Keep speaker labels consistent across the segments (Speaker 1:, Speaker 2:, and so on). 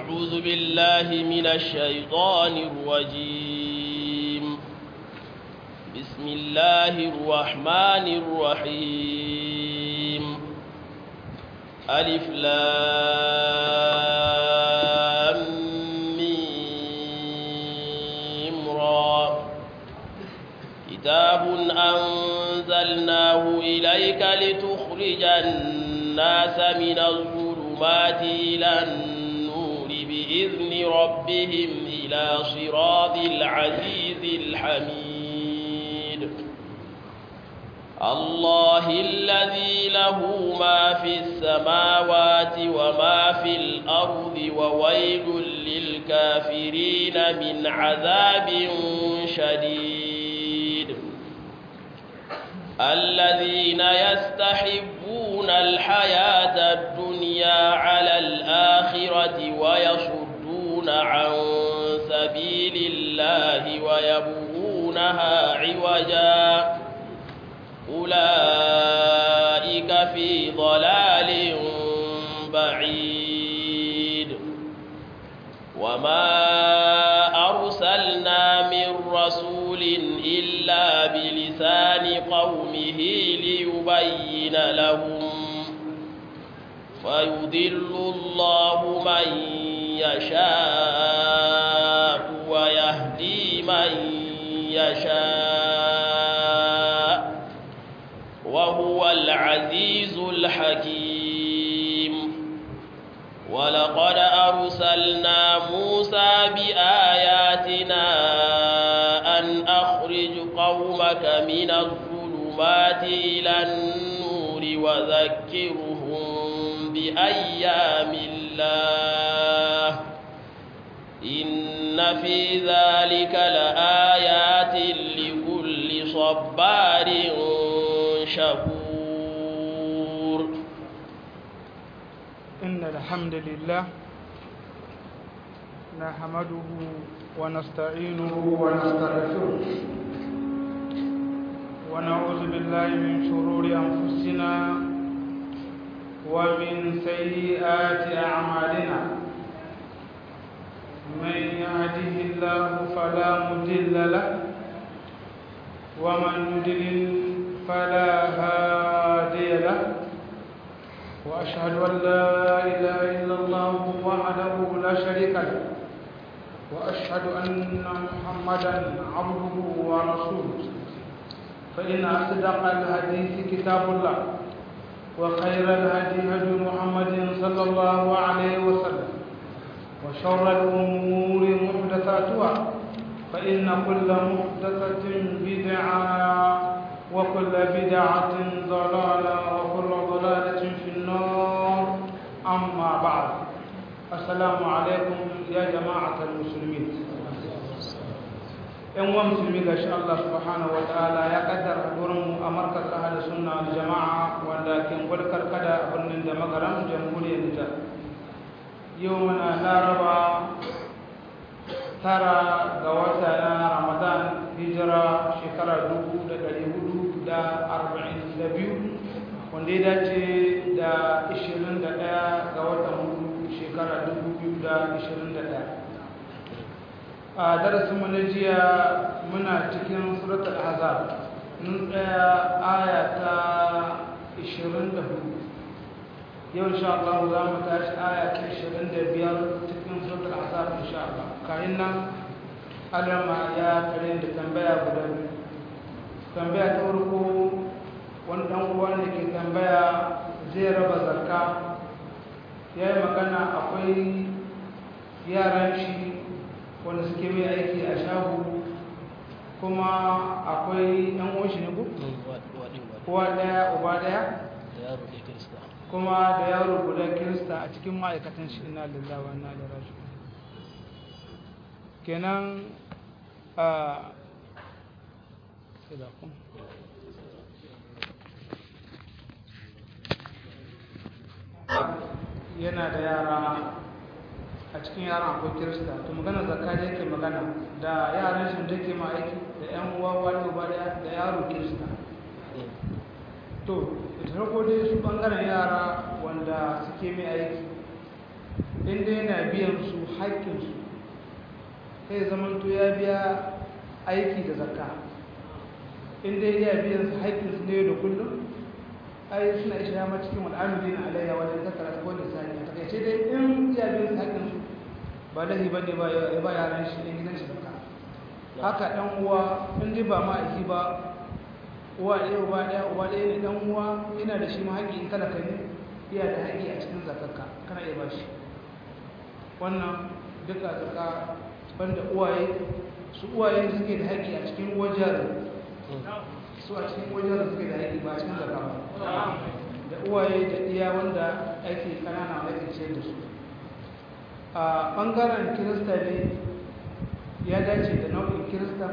Speaker 1: أعوذ بالله من الشيطان الرجيم بسم الله الرحمن الرحيم ألف لام ميم را كتاب أنزلناه إليك لتخرج الناس من الظلمات إلى النور بإذن ربهم إلى صراط العزيز الحميد الله الذي له ما في السماوات وما في الأرض وويل للكافرين من عذاب شديد الذين يستحبون الحياة الدنيا على الآخرة ويصدون عن سبيل الله ويبغونها عوجا أولئك في ضلال بعيد وما أرسلنا من رسول إلا بلسان قومه ليبين لهم فيضل الله من يشاء ويهدي من يشاء وهو العزيز الحكيم ولقد أرسلنا موسى بآياتنا أن أخرج قومك من الظلمات إلى النور وذكرهم بأيام الله إن في ذلك لآيات لكل صبار شكور
Speaker 2: إن الحمد لله نحمده ونستعينه ونستغفره ونعوذ بالله من شرور أنفسنا ومن سيئات أعمالنا من يهده الله فلا مضل له ومن يضلل فلا هادي له وأشهد أن لا إله إلا الله وحده لا شريك له وأشهد أن محمدا عبده ورسوله فإن أصدق الحديث كتاب الله وخير الهدي هدي محمد صلى الله عليه وسلم وشر الأمور محدثاتها فإن كل محدثة بدعة وكل بدعة ضلالة وكل ضلالة في النار أما بعد السلام عليكم يا جماعة المسلمين ‘yan wa musulmi ga shi Allah subhanahu wa ta'ala ya kaddara mu a markaz ahal sunna da jama'a wanda ke gwalkar kada a birnin da magaran jamhuriyar Nijar. Yau muna laraba tara ga wata na Ramadan hijira shekara dubu da ɗari hudu da arba'in da biyu wanda ya dace da ishirin da ɗaya ga watan hudu shekara dubu biyu da ishirin da ɗaya. a darasin mu na jiya muna cikin suratul ahzab mun tsaya aya ta 24 yau insha Allah za mu tashi aya ta 25 cikin suratul ahzab insha Allah kayan nan alama ya tare da tambaya guda biyu tambaya ta farko wani dan uwa ne ke tambaya zai raba zakka ya yi magana akwai yaran shi wanda suke mai aiki a shago kuma akwai yan uwanshi ne ku? kowa daya uba daya? kuma da yaro guda kirista a cikin ma'aikatan shi ina lillawa na da rashi kenan a yana da yara a cikin yaran akwai kirista to magana zakka da yake magana da yaran shi da ke ma aiki da yan uwa wani uba da yaro kirista to da farko dai su bangaren yara wanda suke mai aiki inda yana biyan su haƙƙinsu sai zamanto ya biya aiki da zakka inda ya biyan su haƙƙinsu ne da kullum ai suna ishe ya cikin wal'amuri na alayya wajen zakara ko da sani a takaice dai in ya biyan su haƙƙinsu ba lahi ba ne ba ya ba yaran shi ne gidan shi zakka haka ɗan uwa in dai ba ma'aiki ba uwa ɗaya uba ɗaya uba ɗaya ne ɗan uwa yana da shi ma haƙƙi in talaka ne iya da haƙƙi a cikin zakarka kana iya ba shi wannan duka zaka banda uwaye su uwaye suke da haƙƙi a cikin wajen su a cikin wajen suke da haƙƙi ba a cikin zaka ba da uwaye da iya wanda ake kanana wanda ake ciyar da su a ɓangaren kirista ne ya dace da nau'in kirista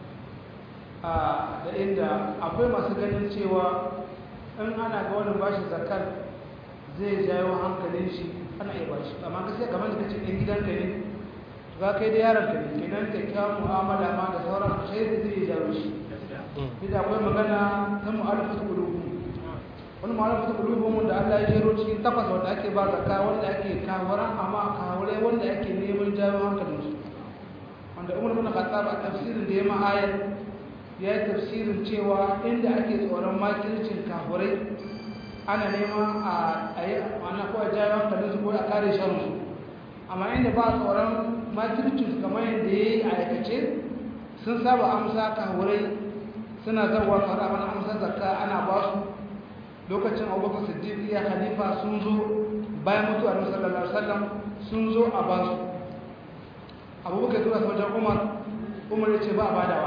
Speaker 2: da inda akwai masu ganin cewa in ana ga wani bashi zakar zai jawo hankalin shi ana iya bashi amma gaskiya kamar da kace ɗan gidanka ne za kai da yaron ka ne kenan kyakkyawan mu'amala ma da sauran alkhairi zai jawo shi idan akwai magana ta mu'alafatu qulubu wani mu'alafatu qulubu mun da Allah ya jero cikin takwas wanda ake ba zakka wanda ake kawaran amma kawure wanda ake neman jawo hankalin su wanda Umar bin Khattab a tafsirin da ya ma ayar ya yi tafsirin cewa inda ake tsoron makircin kafurai ana neman a yi ana ko a jawo hankalin su ko a kare shan su amma inda ba tsoron makircin kamar yadda ya yi a aikace sun saba amsa kafurai suna zarwa fara mana amsa zakka ana ba su lokacin abubakar siddiq ya khalifa sun zo bayan mutuwar sallallahu alaihi wasallam sun zo a ba su abubakar zuwa wajen umar umar ya ce ba a badawa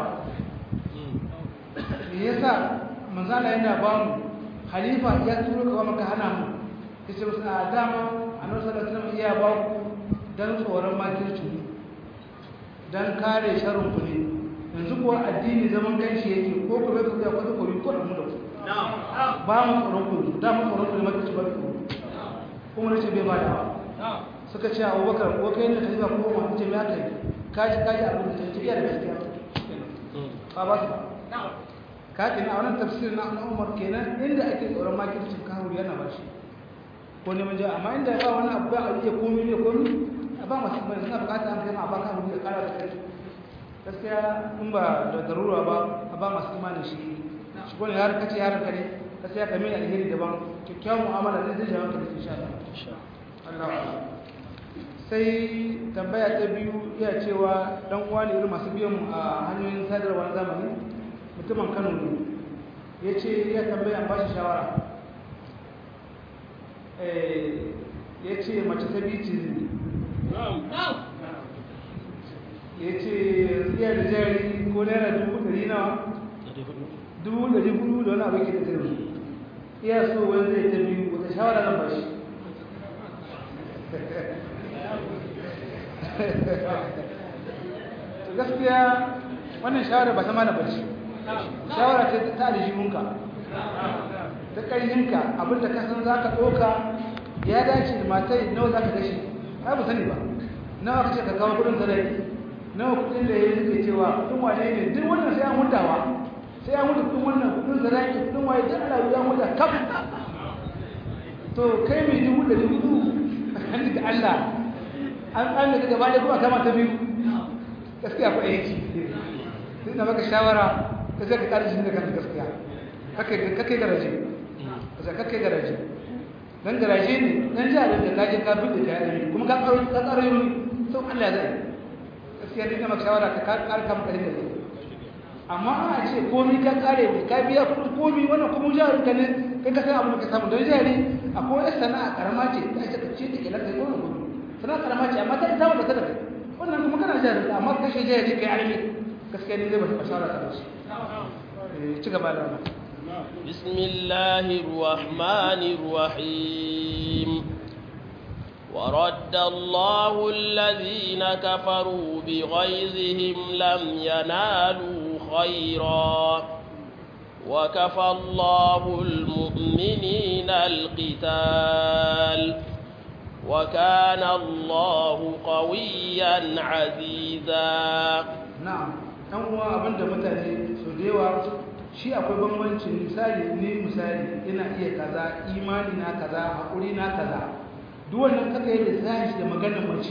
Speaker 2: me yasa manzala yana ba mu khalifa ya turo ka maka hana mu yace musu a dama annabi sallallahu alaihi wasallam iya ba ku dan tsoron makirci dan kare sharrin ku ne yanzu kuwa addini zaman kanshi yake ko ku bai ku ya kwata ku ko mu da ku ba mu tsoron ku da mu tsoron ku ne makirci ba ku kuma nace bai ba da suka ce Abubakar ko kai ne khalifa ko mu ce me aka yi kaji kaji abin da take iya da gaskiya ba ba su kaɗi na wannan tafsir na umar kenan inda ake tsoron makircin kawo yana ba shi ko neman jawa amma inda ya ba wani abu ba a iya komi ne komi a ba masu mai suna bukata an kai ma a ba kawo da kara da kai gaskiya in ba da darura ba a ba masu imanin shi shi ko ne har kace yaran ka ne gaskiya ka mai alheri daban kyakkyawan mu'amala zai zai jawo ka da insha Allah sai tambaya ta biyu iya cewa dan uwa ne irin masu biyan mu a hanyoyin sadarwa na zamani mutumin kano ne ya ce ya tambaya ba shi shawara ya ce mace ta bici ne ya ce iya da jari ko naira dubu ɗari nawa dubu ɗari hudu da wani abu ke da zai iya so wani zai ta biyu wata shawara zan ba shi gaskiya wannan shawara ba ta mana bace shawara ce ta aljihunka ta ƙarhinka abinda ka san za ka ɗoka ya dace da matai nawa za ka gashi ba ba sani ba nawa ka ce ka kawo kudin zarai nawa kudin da ya yi cewa kudin wane ne duk wannan sai an hutawa sai an huta kudin wannan kudin zarai kudin waye duk ana ya huta kaf to kai mai dubu da dubu kan da Allah an tsalle ka gaba da kuma kama ta biyu gaskiya ko aiki sai na maka shawara ka zai ka kare shi da kanta gaskiya kake garaje ka kake garaje dan garaje ne dan jarin da kaje ka bi da kayan kuma ka karo ka karo yi sau Allah zai gaskiya ne kama shawara ka kare ka maka da amma a ce komai ka kare ne ka biya kudin komai wannan kuma jarin ka ne kai ka san abin da ka samu don jari akwai wata sana'a karama ce ta ce ka ce ta ke lafiya ko na gudu sana'a karama ce amma ta ita wanda ta da kai wannan kuma kana jarin amma kashe jari kai arme gaskiya ne zai ba shawara ta da shi
Speaker 1: بسم الله الرحمن الرحيم ورد الله الذين كفروا بغيظهم لم ينالوا خيرا وكفى الله المؤمنين القتال وكان الله قويا عزيزا
Speaker 2: نعم ɗan uwa abinda mutane su da yawa shi akwai bambancin misali ne misali ina iya kaza imani na kaza haƙuri na kaza duk wannan kaka yi lissafi da maganar mace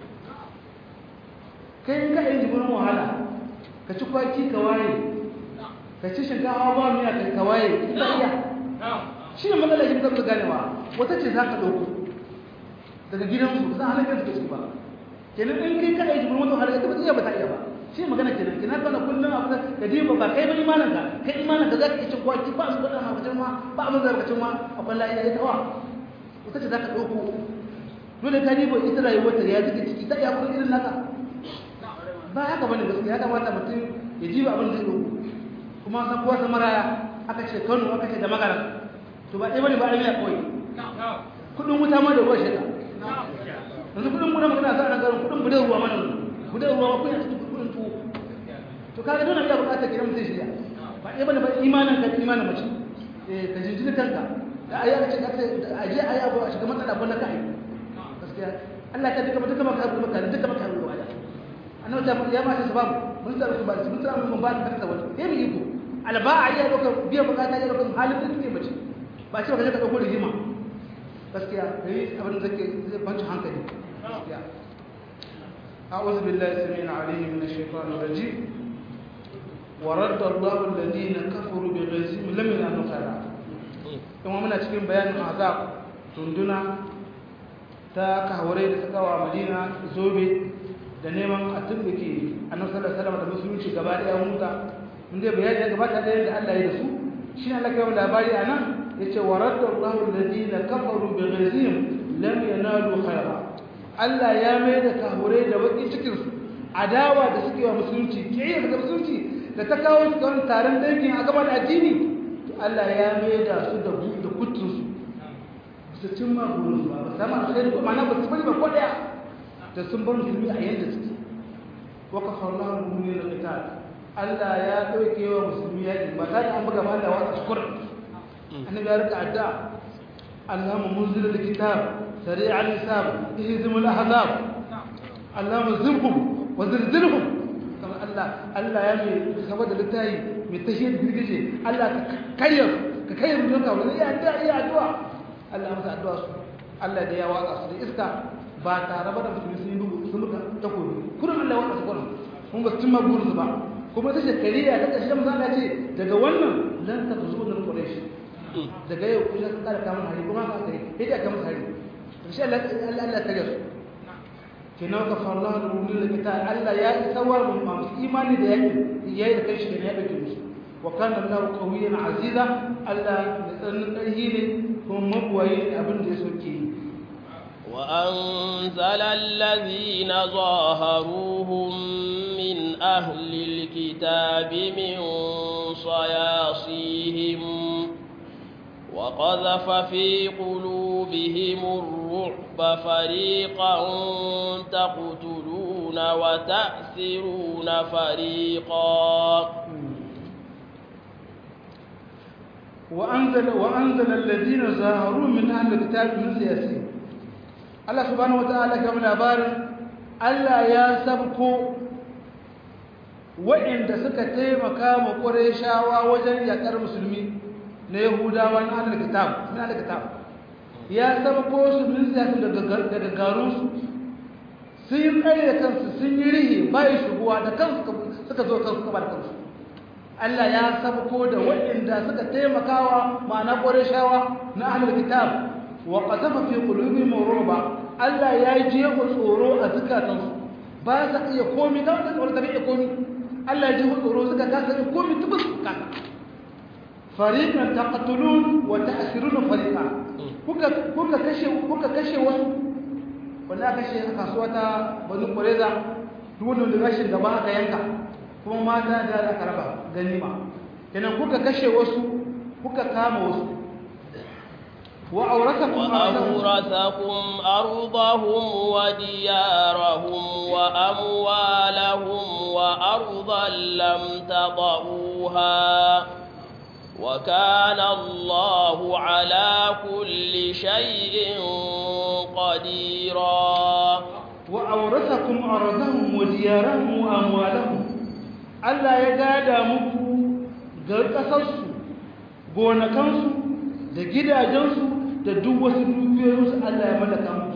Speaker 2: kai in ka yi jibirin wahala ka ci kwaki ka waye ka ci shinkawa ba miya ka waye ita iya shi ne matsalar shi zaka ganewa wata ce za ka ɗauko daga gidansu za a halakar da su ba kenan in kai ka yi jibirin wata wahala ita ba ta iya ba ta iya ba shi magana kenan kenan kana kullum abu da ka diba ba kai ba imanin ka kai imanin ka zaka ci kwaki ba su gwada ma ma ba abin da ka ci ma akwai lafiya ita wa wata ce zaka dauko dole ka diba ita rayuwar ta ya zike ciki ta iya kuma irin naka ba haka bane gaskiya ya kamata mutum ya diba abin da zai dauko kuma san kowa ta maraya aka ce Kano aka ce da magana to ba ɗaya bane ba ɗaya koyi kudin wuta ma da ruwa shi yanzu kudin mu na magana za a garin kudin budan ruwa mana budan ruwa ko ya cikin kudin tuwo to kaga dole ya bukata kiran mutum shirya ba ɗaya bane ba imanin ka imanin mace eh ka jinjina kanka da ayi aka ce ka ce aje ayi abu a shiga matsala ko na kai gaskiya Allah ka duka duka maka duka maka duka maka ruwa da annabi ta ya ma shi sababu mun tsara su ba mun tsara mun ba ta ta wani eh mu iko alba'a ya doka biya bukata ya doka halin da kike mace ba ce ka je ka dauko rigima gaskiya kai abin da zake zai banci hankali gaskiya أعوذ بالله السميع العليم من الشيطان الرجيم ورد الله الذين كفروا بغيظهم لم ينالوا خيرا kuma muna cikin bayanin azab tunduna ta kawarai da suka wa madina zobe da neman a tumbuke annabi sallallahu alaihi wasallam da musulunci gaba daya muta mun dai bayani ya gabata da yadda Allah ya da su shi ne Allah ya labari anan yace waradda Allahu alladhina kafaru bighayzihim lam yanalu khayra Allah ya mai da kahurai da bakin cikinsu adawa da suke wa musulunci kiyaye da musulunci da ta kawo su kan taron dangin a gaban addini to Allah ya mai da su da bu da kutunsu su cin ma burin su ba sama alkhairi ko ma'ana ba su bari ba ko daya da sun bar musulmi a yanda suke wa kafarna al-mu'minina qital Allah ya dauke wa musulmi yaki ba ta da an buga ba Allah wa shukr annabi ya rika addu'a Allahumma munzil al-kitab سريع الحساب اهزم الاحزاب اللهم زرهم وزلزلهم كما الله الله يمي خبر للتاي متشهد بيجي الله كيف كيف منك ولا يا دعاء يا دعاء الله مسا دعاء الله da ya watsa su da iska ba tare ba da musulmi sun yi bugu sun muka takobi kurin Allah watsa su kurin kun ba cimma burinsu ba kuma ta shekariya ta ƙarshen maza Allah ce daga wannan lan ta zo da Quraysh daga yau kun ka kara kamun hari kuma ka kai sai da kamun hari insha Allah Allah ta gasu kina ka farla da rumin da kita Allah ya isawar mu masu imani da yake yayi da kai shi ne ya dauke musu wa kana Allah qawiyan aziza Allah da tsanin ƙarfi ne kuma mabuwayi abin da ya soke yi
Speaker 1: وأنزل الذين ظاهروهم من أهل الكتاب من صياصيهم وقذف في قلوبهم الرعب فريقا تقتلون وتأسرون فريقا
Speaker 2: وأنزل, وأنزل الذين ظاهروا من أهل الكتاب من سياسيهم Allah subhanahu wata'ala ga labarin Allah ya sabko waɗanda suka taimaka ma Qurayshawa wajen yakar musulmi na Yahudawa na Ahlul Kitab na Ahlul Kitab ya sabko su min siyasin daga daga garun su sun yi kai da kansu sun yi rihi bai shuguwa da kansu suka zo kansu suka bar kansu Allah ya sabko da waɗanda suka taimakawa ma'ana Qurayshawa na Ahlul Kitab wa qadafa fi qulubihim ruba Allah ya jefa tsoro a zukatansu ba sa iya komi da wanda tsoro ta iya komi Allah ya jefa tsoro suka kasa iya komi tubus ka fariqan taqtulun wa ta'siruna fariqa kuka kuka kashe kuka kashe wani wanda kashe a kasuwa ta Banu Qurayza duk wanda da rashin gaba aka yanka kuma mata da aka raba ganima kenan kuka kashe wasu kuka kama wasu وأورثكم
Speaker 1: وأورثكم أرضهم وديارهم وأموالهم وأرضا لم تضعوها وكان الله على كل شيء قديرا
Speaker 2: وأورثكم أرضهم وديارهم وأموالهم ألا يقعد مكو قد قصصوا gonakansu da gidajensu da duk wasu dukiyoyinsu Allah ya mallaka mu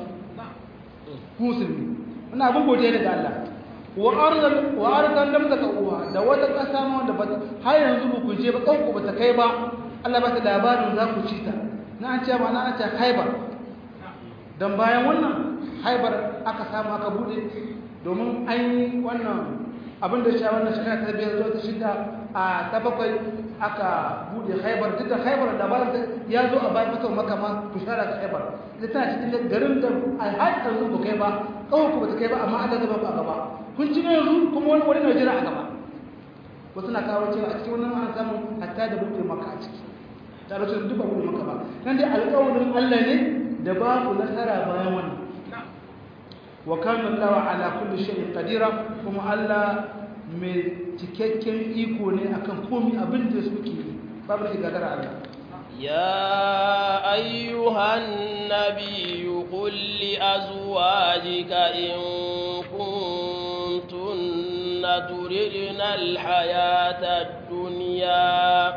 Speaker 2: musulmi wannan abin godiya ne ga Allah wa arzal wa arzal lam taqwa da wata kasa ma wanda ba har yanzu ba ku je ba kanku ba ta kai ba Allah ba ta labarin za ku ci ta na an ce ba na an ce Haibar dan bayan wannan Haibar aka samu aka bude domin an yi wannan abin da shi wannan shekara ta biyar zuwa ta shida a ta bakwai aka bude haibar duk da haibar da bayan ya zo a bayan fitowar maka ma bishara ta haibar ita tana cikin garin da alhaji yanzu ba kai ba kawai ku ba ta kai ba amma Allah zaba ba a gaba kun ci yanzu kuma wani wani Najeriya a gaba wasu na kawo cewa a cikin wannan an samu hatta da bude maka a ciki da rashin duk ba bude maka ba nan dai alƙawarin Allah ne da babu nasara bayan wannan wa kana Allah ala kulli shay'in qadira kuma Allah mai cikakken iko ne akan komai abin da suke yi babu shi gagara Allah
Speaker 1: يا أيها النبي قل لأزواجك إن كنتن تردن الحياة الدنيا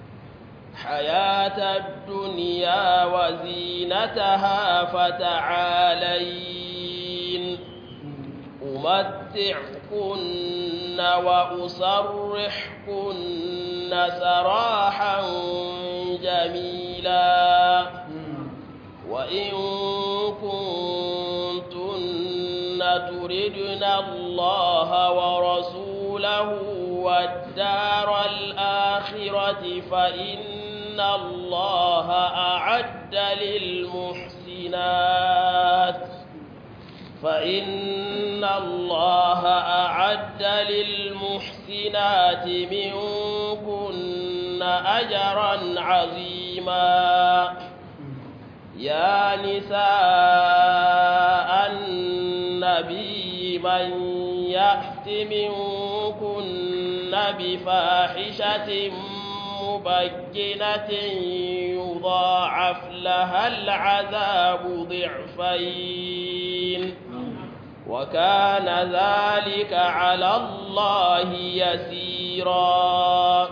Speaker 1: حياة الدنيا وزينتها فتعالين أمتعكن وأسرحكن سراحا جميلا وإن كنتن تردن الله ورسوله والدار الآخرة فإن الله أعد للمحسنات فإن الله أعد للمحسنات منكن أجرا عظيما يا نساء النبي من يأت منكن بفاحشة مبينة يضاعف لها العذاب ضعفين وكان ذلك على الله يسيرا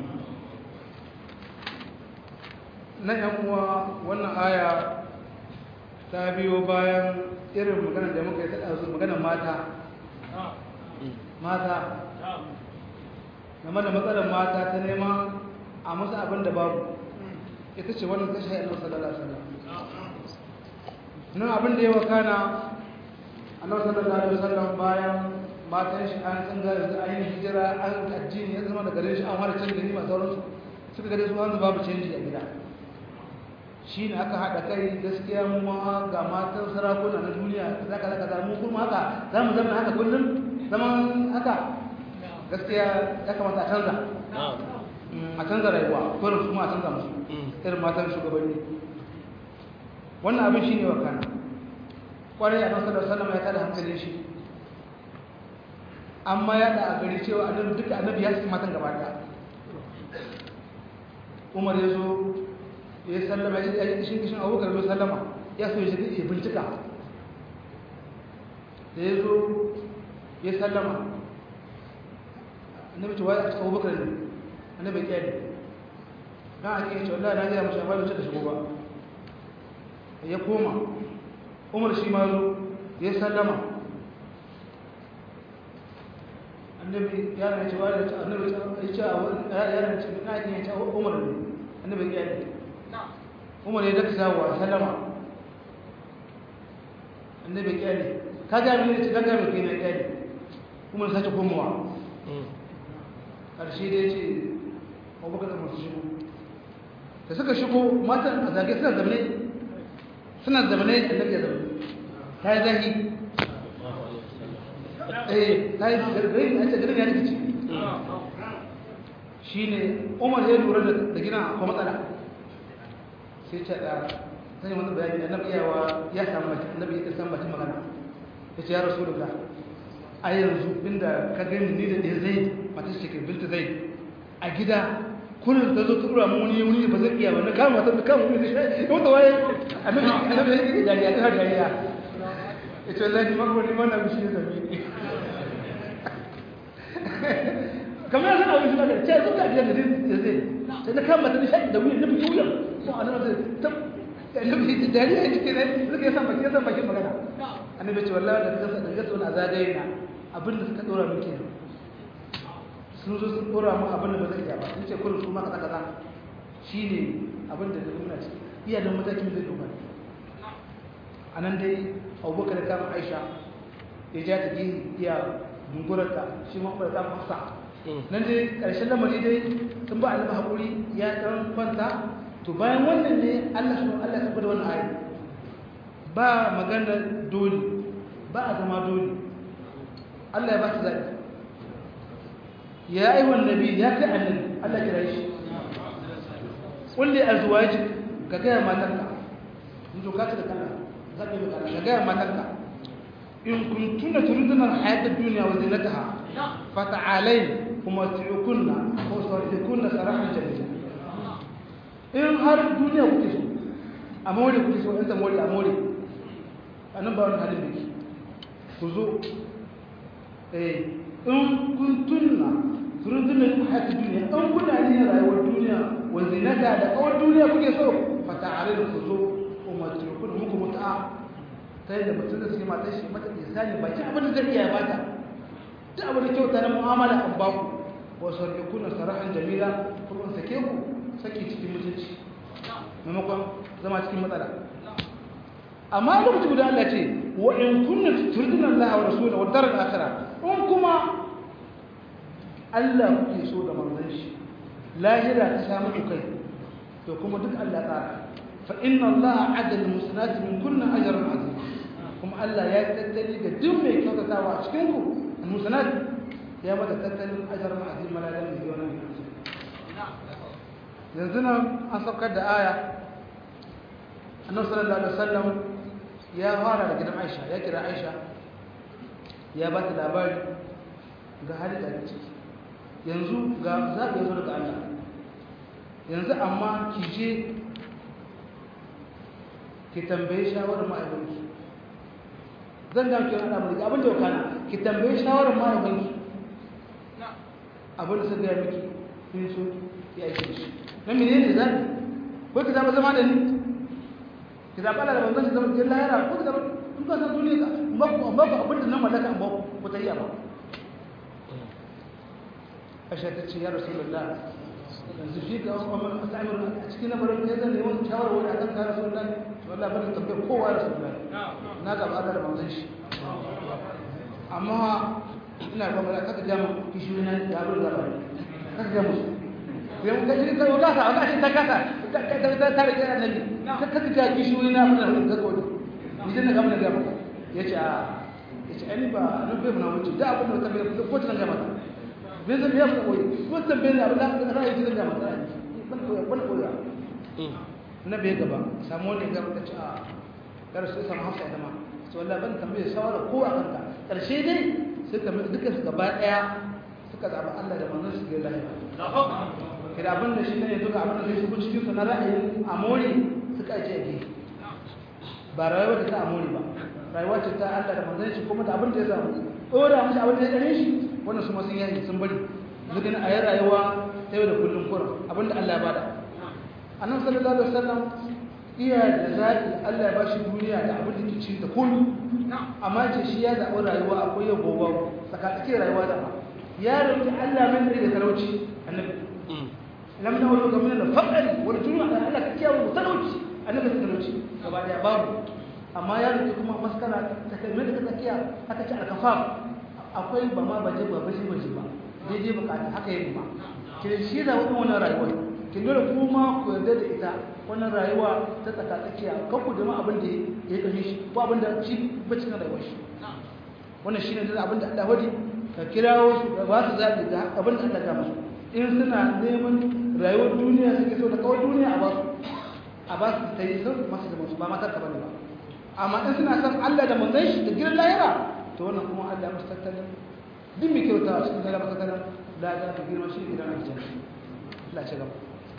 Speaker 2: nan yan uwa wannan aya ta biyo bayan irin magana da muka yi ta ɗazu maganar mata mata game da matsalar mata ta neman a musu abin da babu ita ce wannan ta shahi annabi sallallahu alaihi wasallam nan abin da ya wakana annabi sallallahu alaihi wasallam bayan matan shi an san ga yanzu an yi hijira an addini ya zama da garin shi an fara canza gani masu sauransu suka gare su hanzu babu canji a gida shi ne aka haɗa kai gaskiya mu ma ga matan sarakuna na duniya za ka zaka mu kuma haka za mu zama haka kullum zaman haka gaskiya ya kamata a canza a canza rayuwa kullum su ma a canza musu irin matan shugabanni wannan abin shi ne wa kana kwarai a nasarar sallama ya tada hankalin shi amma ya da a gari cewa annabi duka annabi ya saki matan gaba ɗaya umar ya zo ya sallama ya yi kishin kishin abubakar zo sallama ya so ya shiga ya bincika da ya zo ya sallama annabi cewa ya cikin abubakar ne annabi ya ne na a cikin cewa na gaya mashi amma da shigo ba ya koma umar shi ma zo ya sallama annabi ya ne cewa da annabi ya ce ya ne ce na cikin cewa umar ne annabi ya ne umar ya daka zawo sallama annabi kyale ka ga mini ce gaga mai kai na kyale umar sace komowa karshe da yace abubakar da masu shigo da suka shigo matan a zage suna zamane suna zamane annabi ya zamane ta yi zahi eh ta yi gargarin a ce garin ya rikici shi ne umar ya lura da gina akwai matsala sai ce da sai wani bayani da nabi yawa ya samu mace nabi ya san mace magana ya ce ya rasulullah a yanzu inda ka gani ni da ɗaya zai mata ce ke binta zai a gida kullum ta zo ta dura mu wani wani ba zai iya ba na kama ta kama wani zai shi wata waye annabi annabi ya yi dariya ta dariya ya ce wallahi ma ko ni ma na bishi da mi kamar yana wani suna da ce zuka da zai zai sai na kama ta nishadi da wuyan nabi wuyan ko annabi ta annabi ta dariya ya ce ne suka yi san baki san baki magana annabi ce wallahi da kasa da kasa wani azadai na abin da suka dora min kenan sun zo sun dora min abin da ba zai iya ba sun ce kullum su ma kaza kaza shine abin da duk muna ciki iya da matakin zai doka a nan dai abubakar da kama aisha ya ja ta gini iya dungurarta shi ma kuma da kama hafsa nan dai ƙarshen lamari dai sun ba annabi haƙuri ya ɗan kwanta to bayan wannan ne allah su allah ya da wannan ayi ba magana dole ba a zama dole allah ya ba su zaɓi ya aiwon nabi ya kai annabi allah kira shi kulli azwajik ka gaya matarka in to ka ta da kana zaɓi da kana ka gaya matarka in kuntuna turiduna hayata duniya wa zinataha fata'alain kuma tu'kunna ko sarfikunna sarahan jamila in har duniya kuke so a more kuke so in ta more a more anan ba wani halin biki ku zo eh in kuntunna turiduna hayata duniya an kuna ne rayuwar duniya wa zinata da kawar duniya kuke so fata'alain ku zo kuma tu'kunna muku muta'a ta yadda mutum da suke matar shi mata isani baki abin da zai iya bata duk abin da kyauta na mu'amala an ba ku wa sarfikuna sarahan jamila kuma sake ku sake cikin mutunci maimakon zama cikin matsala amma lokaci guda Allah ce wa in kunna turdina Allah wa rasulahu wa daral akhirah in kuma Allah kuke so da manzon shi lahira ta samu kai to kuma duk Allah tsara fa inna Allah adal musnat min kunna ajran azim kuma Allah ya tattali ga duk mai kyautatawa a cikin ku al-musanad ya bada tattalin ajar ma'azin malalan da wannan yanzu nan an saukar da aya annabi sallallahu alaihi wasallam ya fara da gidan Aisha ya kira Aisha ya ba ta labari ga hali da ciki yanzu ga zaɓi yanzu daga Allah yanzu amma ki je ki tambaye shawarar ma'aikanki zan ga ki rada mulki abin da ya kana ki tambaye shawarar mahaifinki abin da suka gaya miki in so ya yi shi na mene ne zaɓi ko ki zaɓa zama da ni ki zaɓa da banzan shi zama cikin lahira ko ki zaɓa in ka san duniya ka ba ku abin da nan mallaka ba ku ta yi ba asha ta ce ya rasulullah yanzu shi ga umar mas'amir a cikin lamarin ya zan neman shawara wani akan ka rasulullah wallahi ba da tambayar kowa rasulullah na zaɓa Allah da manzon shi amma ina ba mala kaka jama kishi na da abin da bari kaka jama su sai mun kaji kai wata sa Allah shi ta kasa ta ta ta rike annabi kaka ga kishi na abin da kaka wani ni dan ga mun ga maka yace a yace ani ba nan bai mun wuce da abin da ka bai ko ta ga maka bai zan biya koyi ko tan bai abin da ra'ayi zan ga maka ban koyi ban koyi na bai gaba samu wani ga maka a kar sai samu hafsa ita ma to wallahi ban tambaye shawara ko a kanka karshe dai suka duka su gaba daya suka zaba Allah da manzon su ga lafiya kira abin da shi ne duka abin da zai shigo cikin su na ra'ayin amori suka ce ge ba rayuwa ta amori ba rayuwa ce ta Allah da manzon shi kuma da abin da ya samu dora mushi abin da ya dare shi wannan su ma sun yi sun bari duk a yi rayuwa ta yau da kullum kurum abin da Allah ya bada annabi sallallahu alaihi wasallam iya da zaɓi Allah ya ba shi duniya da abin da ke ci da kullu amma ce shi ya zaɓi rayuwa akwai yau gobe tsakatsaki rayuwa da ba ya roƙi Allah min da talauci annabi lam na wani gamin da faɗari wani tunu da Allah ka kiyaye talauci annabi da talauci gaba daya babu amma ya roƙi kuma maskara ta kai mai da tsakiya aka ce alkafaf akwai ba ma baje ba baje baje ba daidai bukata haka yi ma ke shi da wannan rayuwar ki dole kuma ku yarda da ita wannan rayuwa ta tsaka tsakiya kan ku jama abin da ya kashe shi ko abin da shi ba cikin rayuwar shi wannan shine da abin da Allah wadi ka kirawo su ba su zabi ga abin da Allah ya musu in suna neman rayuwar duniya suke so da kawai duniya a ba su a ba su ta yi sun masu da masu ba matar ka bane ba amma in suna son Allah da manzon shi da gidan lahira to wannan kuma Allah musu tattalin duk mai kyauta a cikin lahira tattalin da ga girma shi gidan aljanna Allah ya ci gaba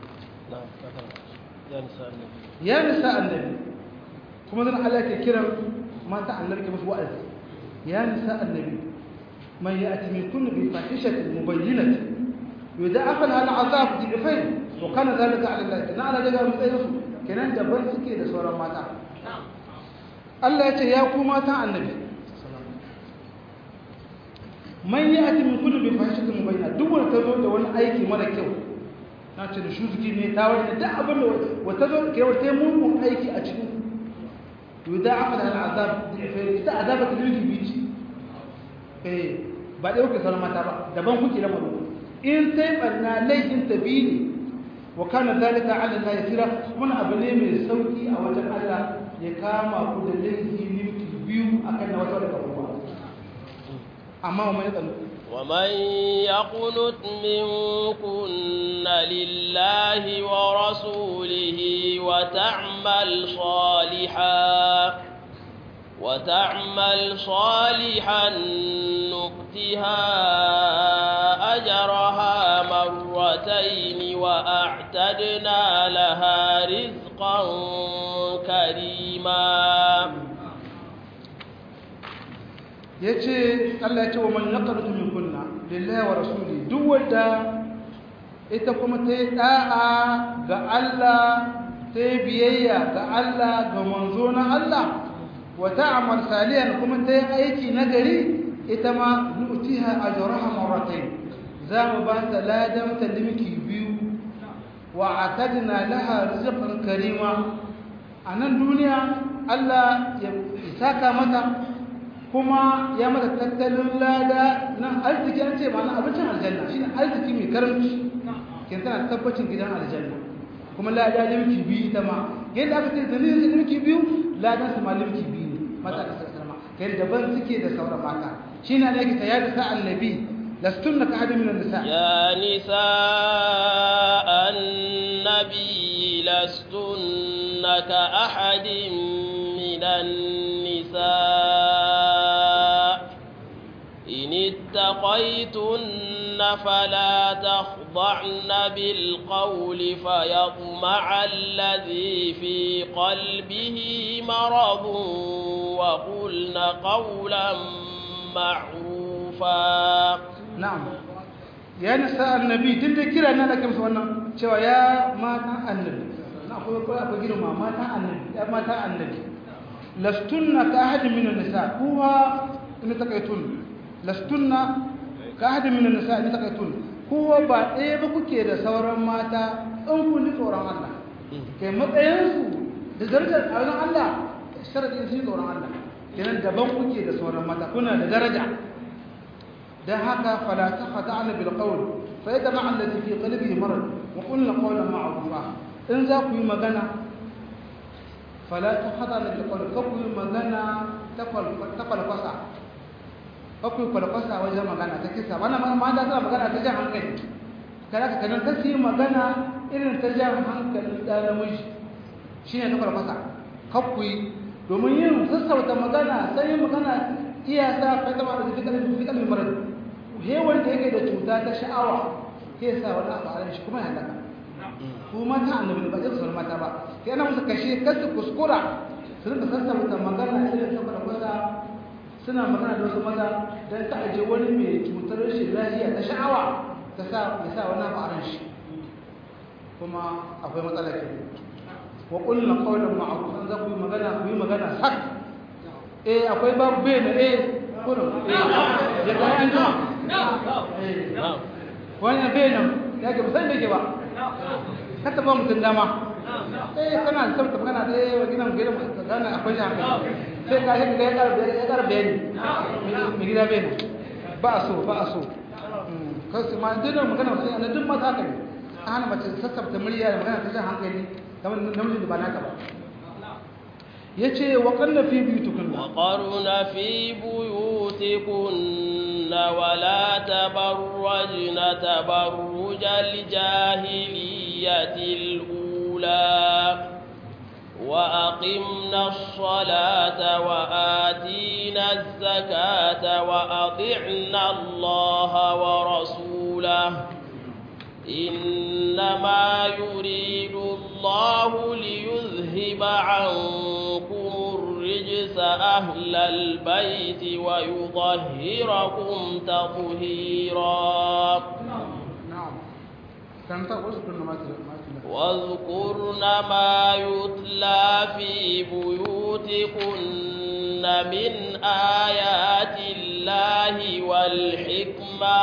Speaker 2: ya nisa annabi kuma zan Allah ke kiran mata annabi ke musu wa'azi ya nisa annabi man ya'ti min kulli bi fahishatin mubayyinatin yudha'af laha al'azab dhi'fayn wa kana dhalika 'ala Allah kana ala daga mutsayin su kenan daban suke da sauran mata Allah ya ce ya ku matan annabi man yi ati min kullu bi fahishatin mubayyana duk wanda ta zo da wani aiki mara kyau na ce da shuzuki ne ta wani da abin da wata zo ke wata mugun aiki a cikin yuda aka da azab da ife ita azaba ta lili bici eh ba da yake sauran mata ba daban kuke da maru in sai barna laifin ta bi ne wa kana zalika ala la yasira kuma abu ne mai sauki a wajen Allah ya kama ku da laifi minti biyu akan na wata daga kuma amma wa mai tsalo
Speaker 1: ومن يقنت منكن لله ورسوله وتعمل صالحا وتعمل صالحا نؤتها أجرها مرتين وأعتدنا لها رزقا كريما
Speaker 2: ya ce Allah ya ce wa man yaqrutu min kunna lillahi wa rasuli duk wanda ita kuma ta yi da'a ga Allah ta yi biyayya ga Allah ga manzo na Allah wa ta'amal salihan kuma ta yi aiki na gari ita ma nu'tiha ajraha marratayn za mu ba ta ladan ta limki biyu wa atadna laha rizqan karima a nan duniya Allah ya saka mata kuma ya mata tattalin lada nan arziki an ce ma'ana abincin aljanna shi ne arziki mai karanci kin tana tabbacin gidan aljanna kuma lada limki biyu ita ma yadda aka ce da ne limki biyu ladan su ma limki biyu ne mata da sassarma kai daban suke da sauran mata shi ne ake ta yada sa annabi lastunna ka hadin min nisa
Speaker 1: يا نساء النبي لستن كأحد من النساء إن اتقيتن فلا تخضعن بالقول فيطمع الذي في قلبه مرض وقلن قولا معروفا
Speaker 2: na'am ya nisa annabi tun da kira na da kamsa wannan cewa ya mata annabi na akwai akwai akwai girma mata annabi ya mata annabi lastunna ka ahadin min nisa kuwa in takaitun lastunna ka ahadin min nisa in takaitun kuwa ba ɗaya ba kuke da sauran mata in kun ji tsoron Allah kai matsayinsu da darajar a wajen Allah sharadin su tsoron Allah kenan daban kuke da sauran mata kuna da daraja dan haka fala taqata'na bil qawl fa yatma'a alladhi fi qalbihi marad wa qulna qawlan ma'rufa in za ku yi magana fala taqata'na bil qawl ka ku yi magana ta falfasa ka ku yi falfasa wajen magana ta kisa wannan ma da tana magana ta jan hankali kada ka kanan kasi magana irin ta jan hankali da namiji shine ta falfasa ka ku yi domin yin sassauta magana sai yin magana iya sa ka zama da fikalin fikalin marar hewan da yake da cuta ta sha'awa ke sa wani abu a shi kuma ya halaka ko mata annabi ba zai su mata ba sai ana musu kashe kasu kuskura su rinka sassauta magana irin ta farfasa suna magana da wasu maza don ta aje wani mai cutar rashin lafiya ta sha'awa ta sa ya sa wani abu a shi kuma akwai matsala ke wa qulna qawlan ma'rufan za ku yi magana ku yi magana sak eh akwai babu bai na eh kurum ya kai an jima wannan bai nan ya ke musan da ke ba ka taba mutum dama eh kana da sabta magana da eh wa gidan gidan gana akwai shi hankali sai ka yi ya kara ya kara bayani mai gida bai nan ba a so ba a so kasu ma duk magana sai ana duk mata haka ne an hana mace sassabta murya da magana ta jan hankali kamar namijin da ba naka ba yace wa qanna fi buyutikunna
Speaker 1: wa qarna fi buyutikunna wa la tabarrajna tabarrujal jahiliyatil ula wa aqimna as-salata wa atina az-zakata wa ati'na Allaha wa rasulahu إنما يريد الله ليذهب عنكم الرجس أهل البيت ويطهركم تطهيرا واذكرن ما يتلى في بيوتكن بيوتكن من آيات الله والحكمة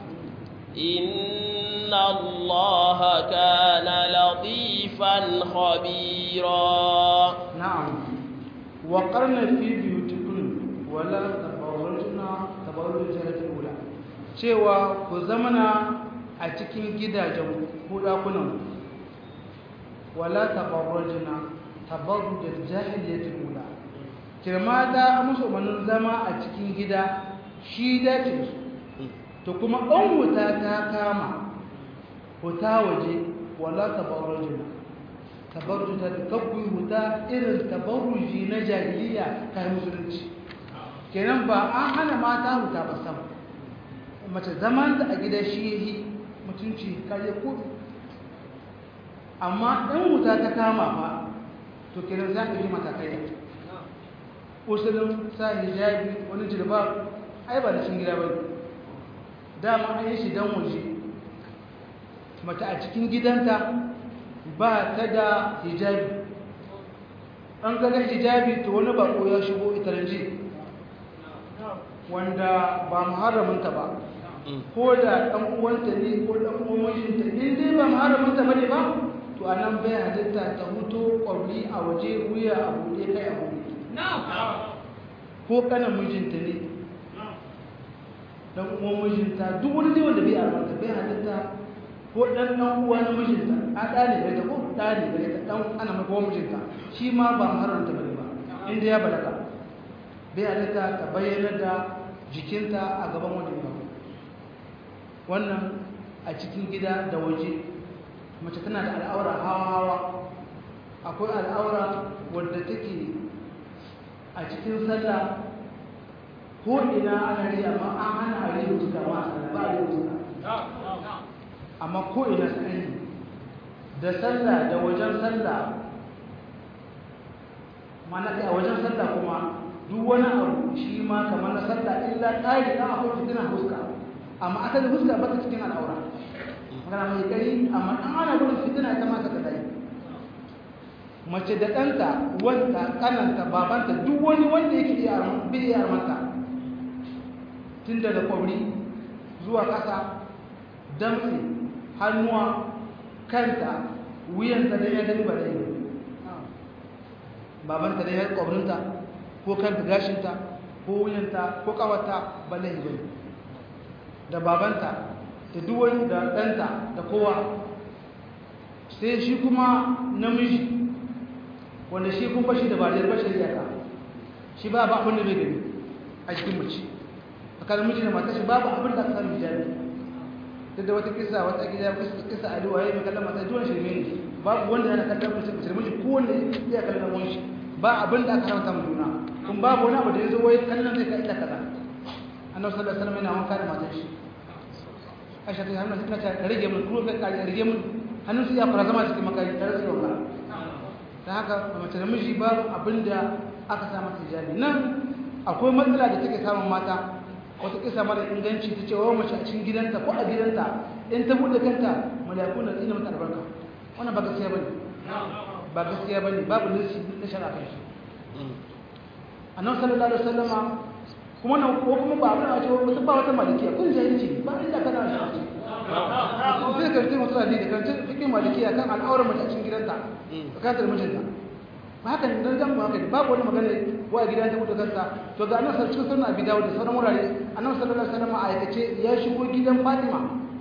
Speaker 1: إن الله كان لطيفا خبيرا
Speaker 2: نعم وقرن في بيوتكن ولا تبرجنا تبرج الأولى cewa ku zamana a cikin gidajen ko dakunan wala tabarrujna tabarrujal jahiliyatul ula kirma da musu umarnin zama a cikin gida shi dace to kuma an wuta ta kama wuta waje wala tabarrujna tabarruja da kabbu wuta irin tabarruji na jahiliya kai musulunci kenan ba an hana mata wuta ba sama mace zaman da a gida shi yi mutunci kare kudu amma ɗan wuta ta kama ba to kenan za ka yi matakai da usulun sa hijabi wani jirba ai ba da shi gida ba dama an yi shi don waje mata a cikin gidanta ba ta da hijabi an gaga hijabi to wani bako ya shigo itaranji wanda ba muharraminta ba ko da ɗan uwanta ne ko ɗan uwan mijinta in dai ba muharraminta ba ne ba to a nan bai halitta ta huto ƙwabli a waje wuya a buɗe kai a buɗe ko kanan mijinta ne ɗan uwan mijinta duk wani dai wanda bai armanta bai halitta ko ɗan ɗan uwa na mijinta a ɗa ne bai ta ko ɗa ne bai ta ɗan ana mai kowa mijinta shi ma ba muharramta ba ne ba inda ya balaga bai halitta ta bayyana da jikinta a gaban wani ba wannan a cikin gida da waje mace tana da al'aura hawa-hawa akwai al'aura wadda take a cikin sallah ko ina ana riya amma an hana a riya wuta ma a sallah ba a riya wuta amma ko ina tsani da sallah da wajen sallah mana kai a wajen sallah kuma duk wani abu shi ma kamar na sallah illa ƙari na akwai fitina huska amma asalin huska ba ta cikin al'aura magana mai kari amma an ana gudun fitina ta mata ka dai mace da ɗanta wanda kananta babanta duk wani wanda yake iya bi iya armanta tun daga kwabri zuwa ƙasa damtse hannuwa kanta wuyanta da ya gani ba da yi babanta da ya kwabrinta ko kanta gashinta ko wuyanta ko kawata ba laihi bane da babanta da duwani da ɗanta da kowa sai shi kuma namiji wanda shi kuma shi da bariyar bashar iyaka shi ba ba abin da bai gani a cikin mace a kan miji da mata shi babu abin da aka sami jami duk da wata kisa wata gida kisa a duwaye mai kallon mata duwan shirme ne babu wanda yana kallon mace mace miji ko wanda ya kallon wani shi ba abin da aka haramta mu juna kun babu wani abu da ya zo wai kallon zai ka illa kaza annabi sallallahu alaihi wasallam yana wanka da matar shi aisha ta hannun suna ta rage mun kuma kai ka rage mun hannun su ya fara zama cikin makari tare da wanka dan haka mace da miji babu abin da aka sa mata hijabi nan akwai matsala da take samun mata wata kisa mara inganci ta ce wa mace a cikin gidanta ko a gidanta in ta bude kanta mala'iku na tsina mata albarka wannan ba gaskiya bane ba gaskiya bane babu nasi na shari'a kan shi annabi sallallahu alaihi wasallama kuma nan ko kuma ba abin a ce wata ba wata malikiya kun jahilci ba inda kana shi sai ka rike mutu da kan cikin malikiya kan al'aurar mace a cikin gidanta tsakanin mijinta ba haka ne dan ba haka babu wani magana wa a gidan ta mutu kanta to ga annabi cikin sunan abi dawud da sauran wurare annabi sallallahu alaihi wasallam a aikace ya shigo gidan fatima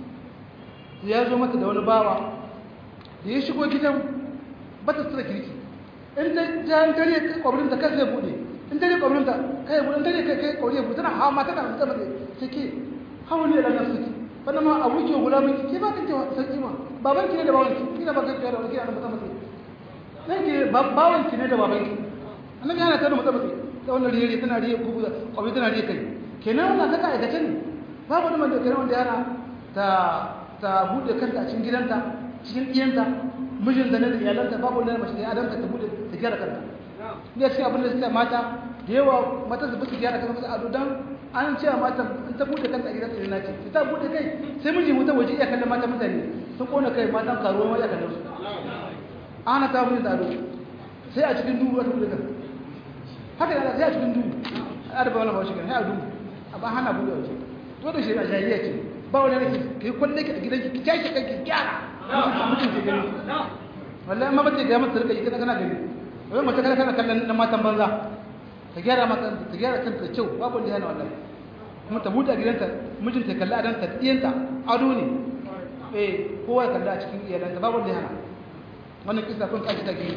Speaker 2: ya zo mata da wani bawa da ya shigo gidan ba ta tsira kirki in ta jan tare kwabrin ta kai zai bude in tare kwabrin ta kai bude in tare kai kai kwabrin bude tana hawa mata tana fita mata take hawa ne da nan suke wannan ma abu ke gula miki ke ba kake sarki ma baban ki ne da baban ki kina ba kake da wani kina da mutum mutum nan ke baban ki ne da baban ki annabi yana tada mutum mutum da wannan riyari tana riye kubu kwabrin tana riye kai kenan wannan kaka aikace ne babu wani wanda kenan wanda yana ta ta bude kanta a cikin gidanta cikin iyanta mijinta ne da iyalanta babu wani mace da adamta ta bude ta gyara kanta ne sai abin da suka mata da yawa mata su bisa gyara kanta ado dan an ce mata in ta bude kanta a gidanta ina ce ta bude kai sai miji wuta waje iya kallon mata mutane sun kona kai matan karuwa ma iya kallon su ana ta bude ado sai a cikin dubu ta bude kanta haka da sai a cikin duhu a da bawala bawashi kan sai a duhu amma hana buɗe waje to da shi a jahiliya ce ba wani ne kai kwalle ki a gidanki ki tashi kanki gyara mutum ke gani wallahi amma bace ga mata rika kana kana gani wai mace kana kana kallon na matan banza ta gyara mata ta gyara kanta da kyau babu wanda yana wallahi kuma ta buɗe gidanta mijinta ya kalli adanta ɗiyanta ado ne eh kowa ya kalli a cikin iyalanta babu wanda yana wannan kisa kun kaji take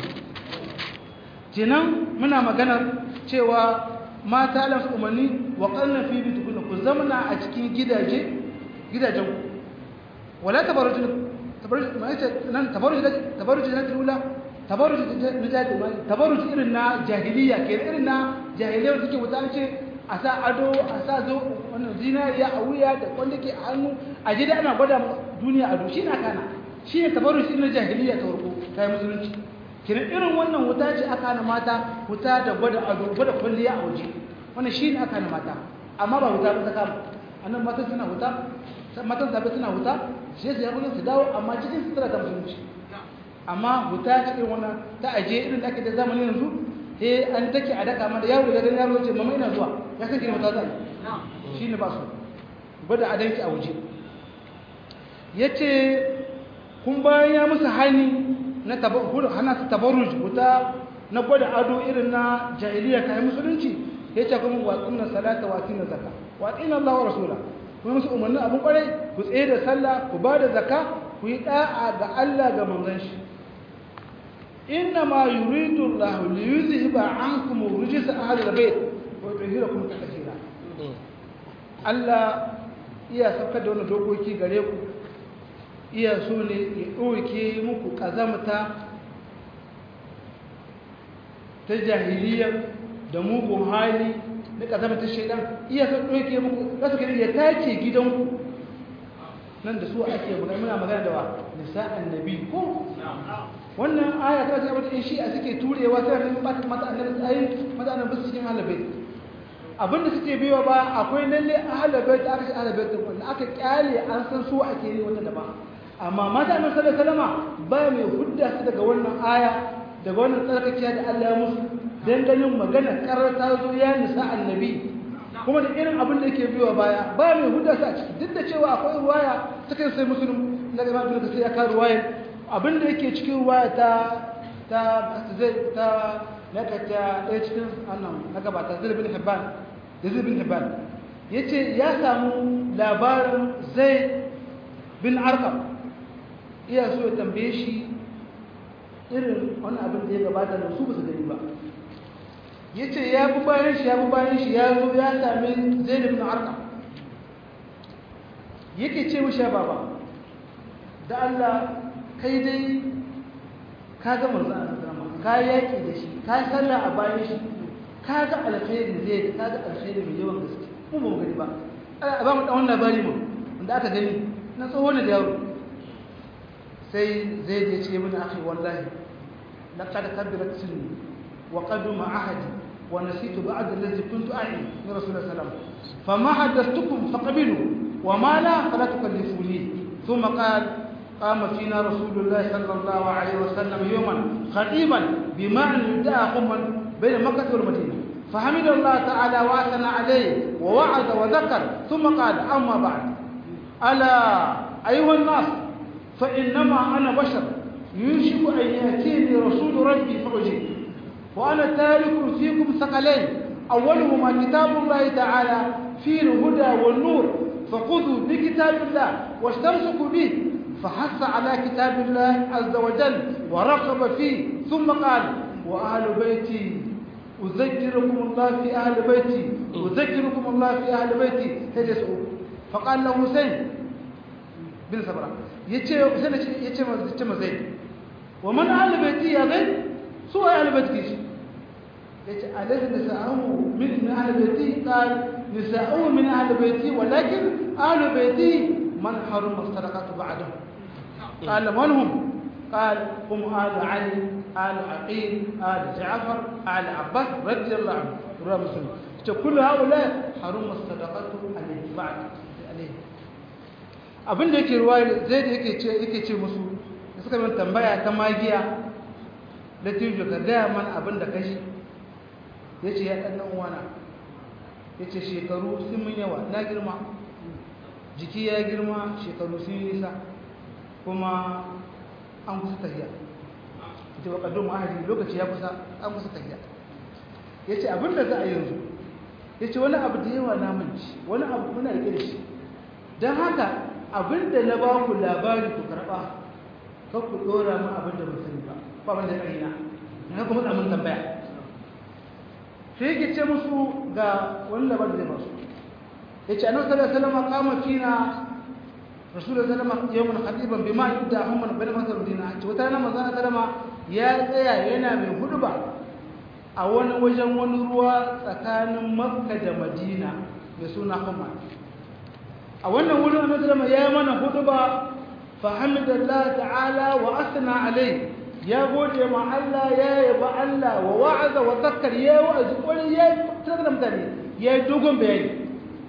Speaker 2: kenan muna maganar cewa mata Allah su umarni wa qarna fi bitukuna ku zamana a cikin gidaje gidajen ku wala tabarruj tabarruj ma yace nan tabarruj tabarruj na tula tabarruj na jadi tabarruj irin na jahiliya ke irin na jahiliya suke wuta ce a sa ado a sa zo wannan zinariya a wuya da wanda ke a hannu a jida ana gwada duniya ado shi na kana shi ne tabarruj irin na jahiliya ta farko ta yi musulunci kina irin wannan wuta ce aka hana mata wuta da gwada ado gwada kwalliya a waje wannan shi ne aka hana mata amma ba wuta ba ta kama annan matan suna wuta matan zabe suna wuta sai su yakunan su dawo amma cikin sutura ta musulunci amma wuta ce irin wannan ta aje irin da ake da zamani yanzu eh an take a daka mata yaro da yaro ce mama ina zuwa ya san kina mata zai shi ne ba su gwada adanki a waje yace kun bayan ya musu hani na hana su tabarruj wuta na gwada ado irin na jahiliya kayan musulunci ya ce kuma watsun na salata watsun na zaka watsun Allah wa rasula kuma musu umarnin abin kwarai ku tsaye da sallah ku ba da zaka ku yi da'a ga Allah ga manzon shi inna ma yuridu Allah li yuzhiba ankum rijsa ahli al-bayt wa yutahhirakum tatheera Allah iya saukar da wannan dokoki gare ku iya so ne ya ɗauke muku ƙazamta ta jahiliya da mugun hali na ƙazamta shaidan iya so ɗauke muku za su gani ya tace gidanku nan da su ake magana muna magana da wa nisa annabi ko wannan aya ta ce wata shi a suke turewa sai ne ba mata annabi ayi mata annabi su cikin halabai abinda suke biyo ba akwai lalle ahlul aka ce ahlul bait wanda aka kyale an san su ake yi wata daban amma mata annabi sallallahu alaihi wasallam ba mai hudda su daga wannan aya daga wannan tsarkakiya da Allah ya musu dan ganin magana karar ta zo ya nisa annabi kuma da irin abin da yake biyo baya ba mai hudda su a ciki duk da cewa akwai ruwaya ta kai sai musulun na ga ibn kasir ya ka ruwaya abin da yake cikin ruwaya ta ta zai ta naka ta ɗaya cikin annan na gabata zai bin hibban da zai bin hibban yace ya samu labarin zai bin arkam iya so ya tambaye shi irin wani abin da ya gabata da su basu gani ba ya ce ya bi bayan shi ya bi bayan shi ya zo ya sami zai da bin arka yake ce mishi ya baba da Allah kai dai ka ga manzo a zama ka yaki da shi ka sallah a bayan shi ka ga alkhairi zai ka ga alkhairi mai yawan gaske mu ba mu gani ba a ba mu dan wannan labari mu wanda aka gani na tsohon da yaro sai zai je ce mini akhi wallahi laqad kabirat sinni wa qaduma ahadi wa nasitu ba'd alladhi kuntu a'i min rasulullah sallallahu alaihi wasallam fama hadathtukum faqbilu wa ma la fala tukallifuni thumma qala قام فينا رسول الله صلى الله عليه وسلم يوما خطيبا بمعنى يدعى قما بين مكة والمدينة فحمد الله تعالى واثنى عليه ووعد وذكر ثم قال أما بعد ألا أيها الناس فإنما أنا بشر يوشك أن يأتيني رسول ربي فأجيب وأنا تارك فيكم ثقلين أولهما كتاب الله تعالى فيه الهدى والنور فخذوا بكتاب الله واستمسكوا به فحث على كتاب الله عز وجل ورغب فيه ثم قال وأهل بيتي أذكركم الله في أهل بيتي أذكركم الله في أهل بيتي تجسوا فقال له حسين bin sabra yace sai nace yace ma yace ma zai wa man ahli baiti ya zai su ay ahli baiti shi yace alaysa nisa'u min ahli baiti qal nisa'u min ahli baiti walakin ahli baiti man harama sadaqatu ba'dahu qal man hum قال هم آل علي آل عقيل آل جعفر آل عباس رضي الله عنه رواه مسلم كل هؤلاء حرم الصدقة عليه بعد عليه abin da yake ruwa zai da yake ce yake ce musu da suka min tambaya ta magiya da tijo ka gaya mana abin da kashi ya ce ya ɗan uwana ya ce shekaru sun mun yawa na girma jiki ya girma shekaru sun yi nisa kuma an kusa tafiya ita wa ƙaddon ma'ahadi lokaci ya kusa an kusa tafiya ya ce abin da za a yanzu ya ce wani abu da yawa na manci wani abu kuna rike da shi don haka abin da na ba ku labari ku karɓa kan ku ɗora mu abin da ba sani ba ba wanda ya ƙarina na kuma tsamin tambaya sai yake ce musu ga wani labar da zai basu ya ce annabi sallallahu alaihi wasallam kama fina rasulullah sallallahu alaihi wasallam yawmun khatiban bima yudda amman bain masar dina ce wata rana manzon sallama ya tsaya yana mai huduba a wani wajen wani ruwa tsakanin makka da madina mai suna humma a wannan wurin annabi sallallahu ya mana huduba fa hamdalillah ta'ala wa asna alai ya gode ma Allah ya yaba Allah wa wa'aza wa zakkar ya wa'azi kwari ya tsara mutane ya yi dogon bayani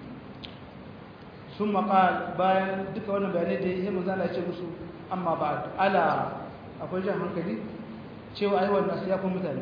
Speaker 2: sun maƙal bayan duka wannan bayanai da ya manzo Allah ce musu amma ba ala akwai jan hankali cewa ai wannan sai ya kuma mutane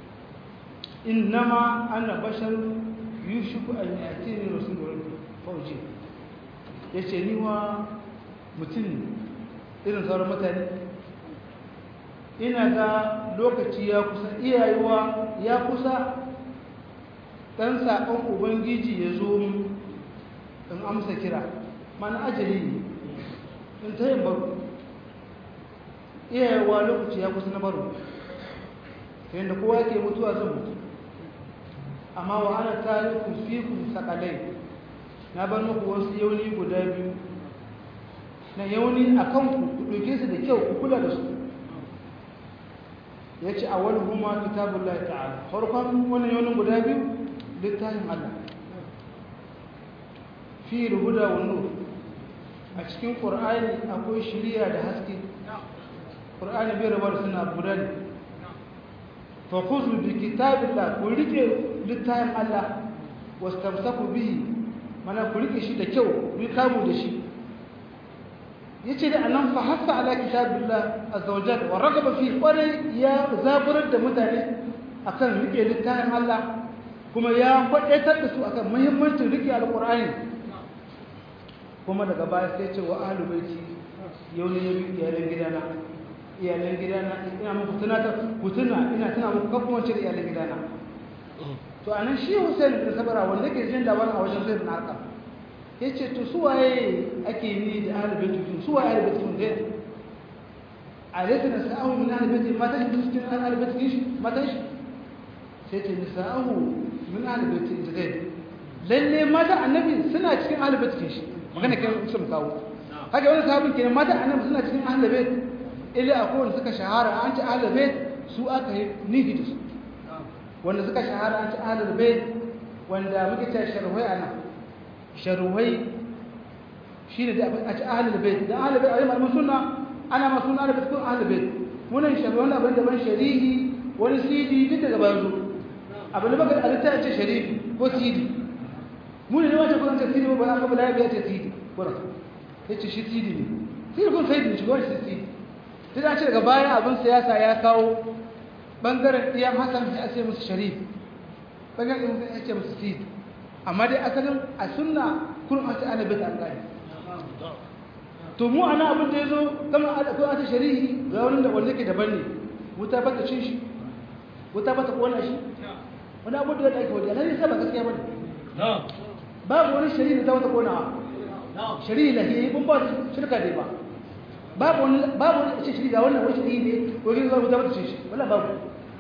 Speaker 2: innama ana bashar yushiku an yatini rasulun fauji yace ni wa mutum irin sauran mutane ina ga lokaci ya kusa iyayewa ya kusa ɗan saƙon ubangiji ya zo mu in amsa kira mana ajali ne in ta yin baro iyayewa lokaci ya kusa na baro ta yadda kowa ke mutuwa zan mutu amma wa ana tarikun fikun sakalai na bar muku wasu yauni guda biyu na yauni a kanku ku ɗauke su da kyau ku kula da su ya ce a wani huma kitabun lai ta'ala farkon wani yaunin guda biyu littafin Allah fi huda wa nur a cikin ƙur'ani akwai shiriya da haske ƙur'ani bai rabar suna guda ne fa khudhu bi kitabillah ku rike littafin Allah wastamsaku bihi mana ku rike shi da kyau ku kamu da shi yace da anan fa hasa ala kitabillah azza wa jalla wa ragaba fi kwarai ya zaburar da mutane akan rike littafin Allah kuma ya kwadaitar da su akan muhimmancin rike alqur'ani kuma daga baya sai ce wa ahlu baiti yau ne iyalan gidana iyalan gidana ina muku tunata ku tuna ina tuna muku kan kuma cire iyalan gidana to anan shi Hussein bin Sabara wanda ke jin labarin a wajen Zaid bin Arqam yace to su waye ake ni da ahlu baiti su waye ahlu baiti kun dai alaysa nasa'u min ahlu baiti mata shi cikin ahlu baiti shi mata shi sai ce nasa'u min ahlu baiti Zaid lalle mata annabi suna cikin ahlu baiti shi magana kai sun kawo haka wani sahabin kenan mata annabi suna cikin ahlul bait illa akwai wanda suka shahara an ci ahlul bait su aka yi nihi da su wanda suka shahara an ci ahlul bait wanda muke cewa sharwai ana sharwai shine da a ci ahlul bait dan ahlul bait ayyuma sunna ana ma sunna da cikin ahlul bait munan sharwai wanda abin da ban sharihi wani sidi duk daga bayan zo abin da baka alita ce sharifi ko sidi mu ne wace kuma ce sidi ba aka bala ya ce sidi kura yace shi sidi ne sidi kun sai shi gwani sidi sai da ce daga baya abin siyasa ya kawo bangaren iyan hasan sai a ce musu sharif bangaren iyan ya ce musu sidi amma dai asalin a sunna kurum a ce ana bata an gani to mu ana abin da ya zo kama a ko a ce sharihi ga wani da wanda ke daban ne wuta bata cin shi wuta bata kona shi wani abu da ake wajen alhali sai ba gaskiya bane babu wani shari'i da wata konawa shari'i lahiyi kun ba shirka dai ba babu wani babu wani ce shari'i ga wannan wani shari'i ne ko yin zuwa mutum ce shi wala babu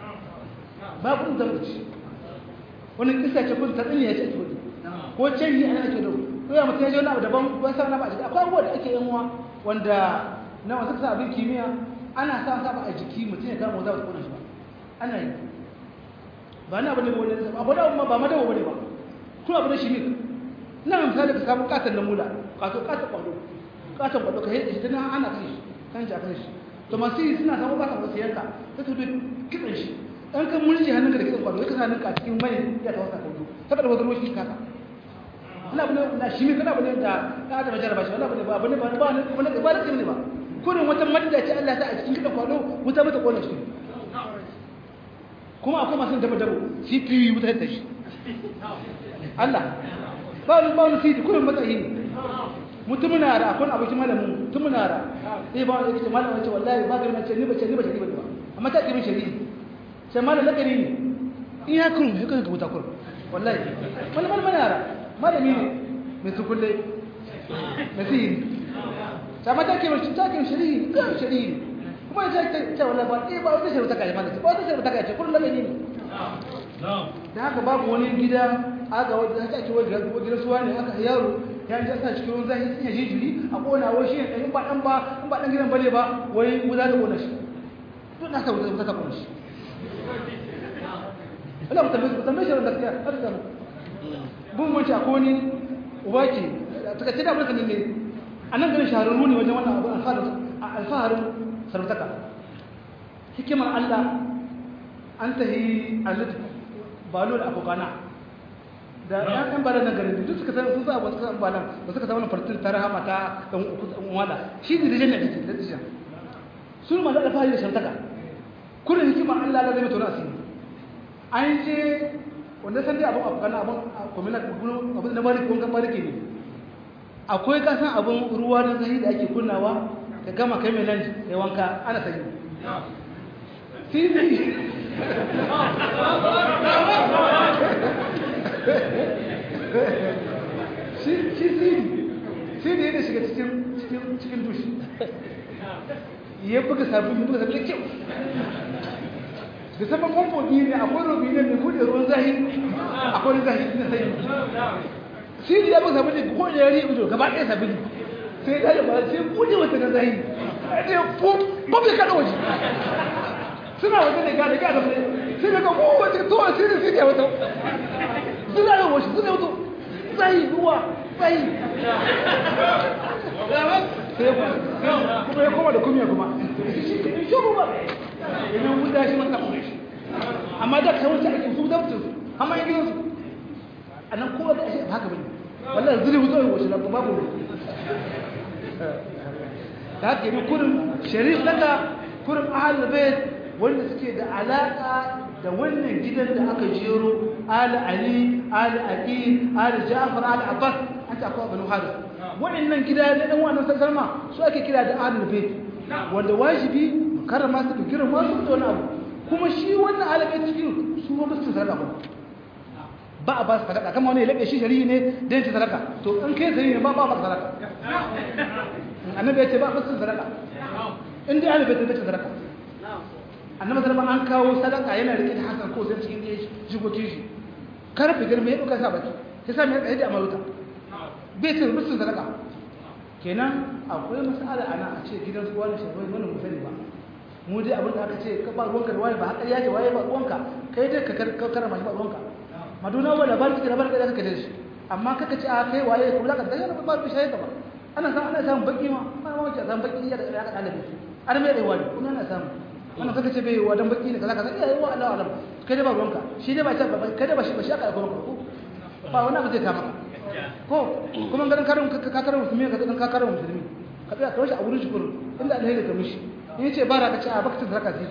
Speaker 2: babu mutum ce wani kisa ce kun tsarin ya ce to ko ce ni ana ce da ko ya mutum ya ji wani abu daban ban sa wani abu a jiki akwai abubuwa da ake yin wa wanda na wasu sa abin kimiyya ana sa sa ba a jiki mutum ya kama wata wata kona shi ba ana yi ba na bane wani abu da ba ma dawo bane ba kuma abu da shi ne ina misali ka samu katon na mula kato katon kwado katon kwado ka yadda shi ta nan ana kai shi kan ji a kai shi to masu yi suna samu katon wasu yanka ta tudu kitsan shi ɗan kan mulki hannunka da kitsan kwado ya kasa ninka a cikin mai ya ta wasa kwado ta kada wata ruwa shi kasa wani abu ne na shi ne kada abu ne da ɗan adam jarraba shi wani abu ne ba abu ne ba ba ne ba ne ba kurin wata madda ce Allah ta a cikin kitsan kwado wuta mata kona shi kuma akwai masu dabo dabo cpu wuta da shi Allah ba wani ba wani cd kullum matsayi ne mutumin na da akwai abokin malamin mutumin na da sai ba wani yake malamin ce wallahi ba ga ce ni ba ce ni ba ce ni ba amma ta kirin shari'i sai malam lakari ne in ya kurun ya kan kabuta kurun wallahi wani malamin na da malami ne mai tukulle na sihiri sai amma ta kirin ta kirin shari'i kan shari'i kuma ya ce ta wallahi ba eh ba wata shari'a ta kai malam ba wata shari'a ta kai ce kullum lakari ne da haka babu wani gida aga wanda ake ake wajen gidan suwa ne aka yaro ya ji sa cikin ruwan zafi ya jijiri a kona wai shi ne in ba dan ba in ba dan gidan bane ba wai wuza ta kona shi duk na sa wuza ta kona shi Allah mu tambaye mu tambaye shi da gaskiya har da bun mun ci akwai wani uba ke taka ce da mun sanin ne anan garin shahararru ne wajen wannan abu alfaharin alfaharin sarutaka hikimar Allah an tahi alitu balo da abokana da ya kan bala na garin duk suka san sun sa ba suka san bala ba suka san wannan fartin ta rahama ta dan wala shi ne da janna take da tishan sun ma da alfahari da shantaka kullun hikima Allah Allah zai mutu asiri an je wanda san dai abun abokana abun communal gudu abun na bari kun kan bari ne akwai kasan abun ruwa na zahi da ake kunnawa ka gama kai mai nan ya wanka ana sanyi sisi shi sidi sidi yana shiga cikin dushi ya buga sabon buga sabon kyau da saman famfo biyu ne akwai robi ne mai bude ruwan zahi akwai zahi na sanyi sidi ya buga sabon ne ko da yari ido gaba ɗaya sabon sai ya ba sai bude wata na zahi ya fum ba bai kada waje suna waje ne gane gane ne sai daga mu waje to a sirri sai ya wato suna yin wasu suna wato tsayi ruwa tsayi kuma ya koma da kumiya kuma shi kuma idan mun dashi masa kuma shi amma da kai wancan ake su da mutum amma yi gidansu a nan kowa da shi haka bane wallahi zuri wuzo yi wasu na babu da haka yi kurin sharif daga kurin ahal bayt wanda suke da alaka da wannan gidan da aka jero ali ali ali aqil ali ja'far ali abbas an ta akwai banu haris wa'annan gida da dan wannan sallama su ake kira da ahlul bayt wanda wajibi mu karrama su da girma su da wani abu kuma shi wannan ahlul bayt cikin su ba su sadaka ba a ba su sadaka kamar wani ya labe shi shari'i ne dan ci sadaka to in kai shari'i ne ba ba ba sadaka annabi ya ce ba ba su sadaka in dai ahlul bayt ne sadaka annabi sallallahu an kawo sadaka yana rike da hasan ko zai cikin jikokin shi karfe girme ya duka sa baki sai sa mai tsaye da amaruta bai ce musu sadaka kenan akwai masala ana a ce gidan su wani shi wani mu sani ba mu dai abin da aka ce ka ba ruwanka da wani ba haka ya ce waye ba ruwanka kai dai ka karama shi ba ruwanka maduna wala ba ki da ba ka da shi amma kaka ce a kai waye kuma zaka da ba ba shi ka ba ana san ana samun baki ma ana ma ce san baki ya da ya ka dalabi an mai da wani kuma ana samu wannan kaka ce bai wadan baki ne kaza kaza iya yi wa Allah alam kai da ba ruwanka shi dai ba ta kai da ba shi ba shi aka kuma ko ba wannan ba zai kama ko kuma garin karin ka karin musulmi ka dan ka karin musulmi ka tsaya ka washi a wurin shukuru inda alheri ka mishi in ce bara ka ce a baka zaka sai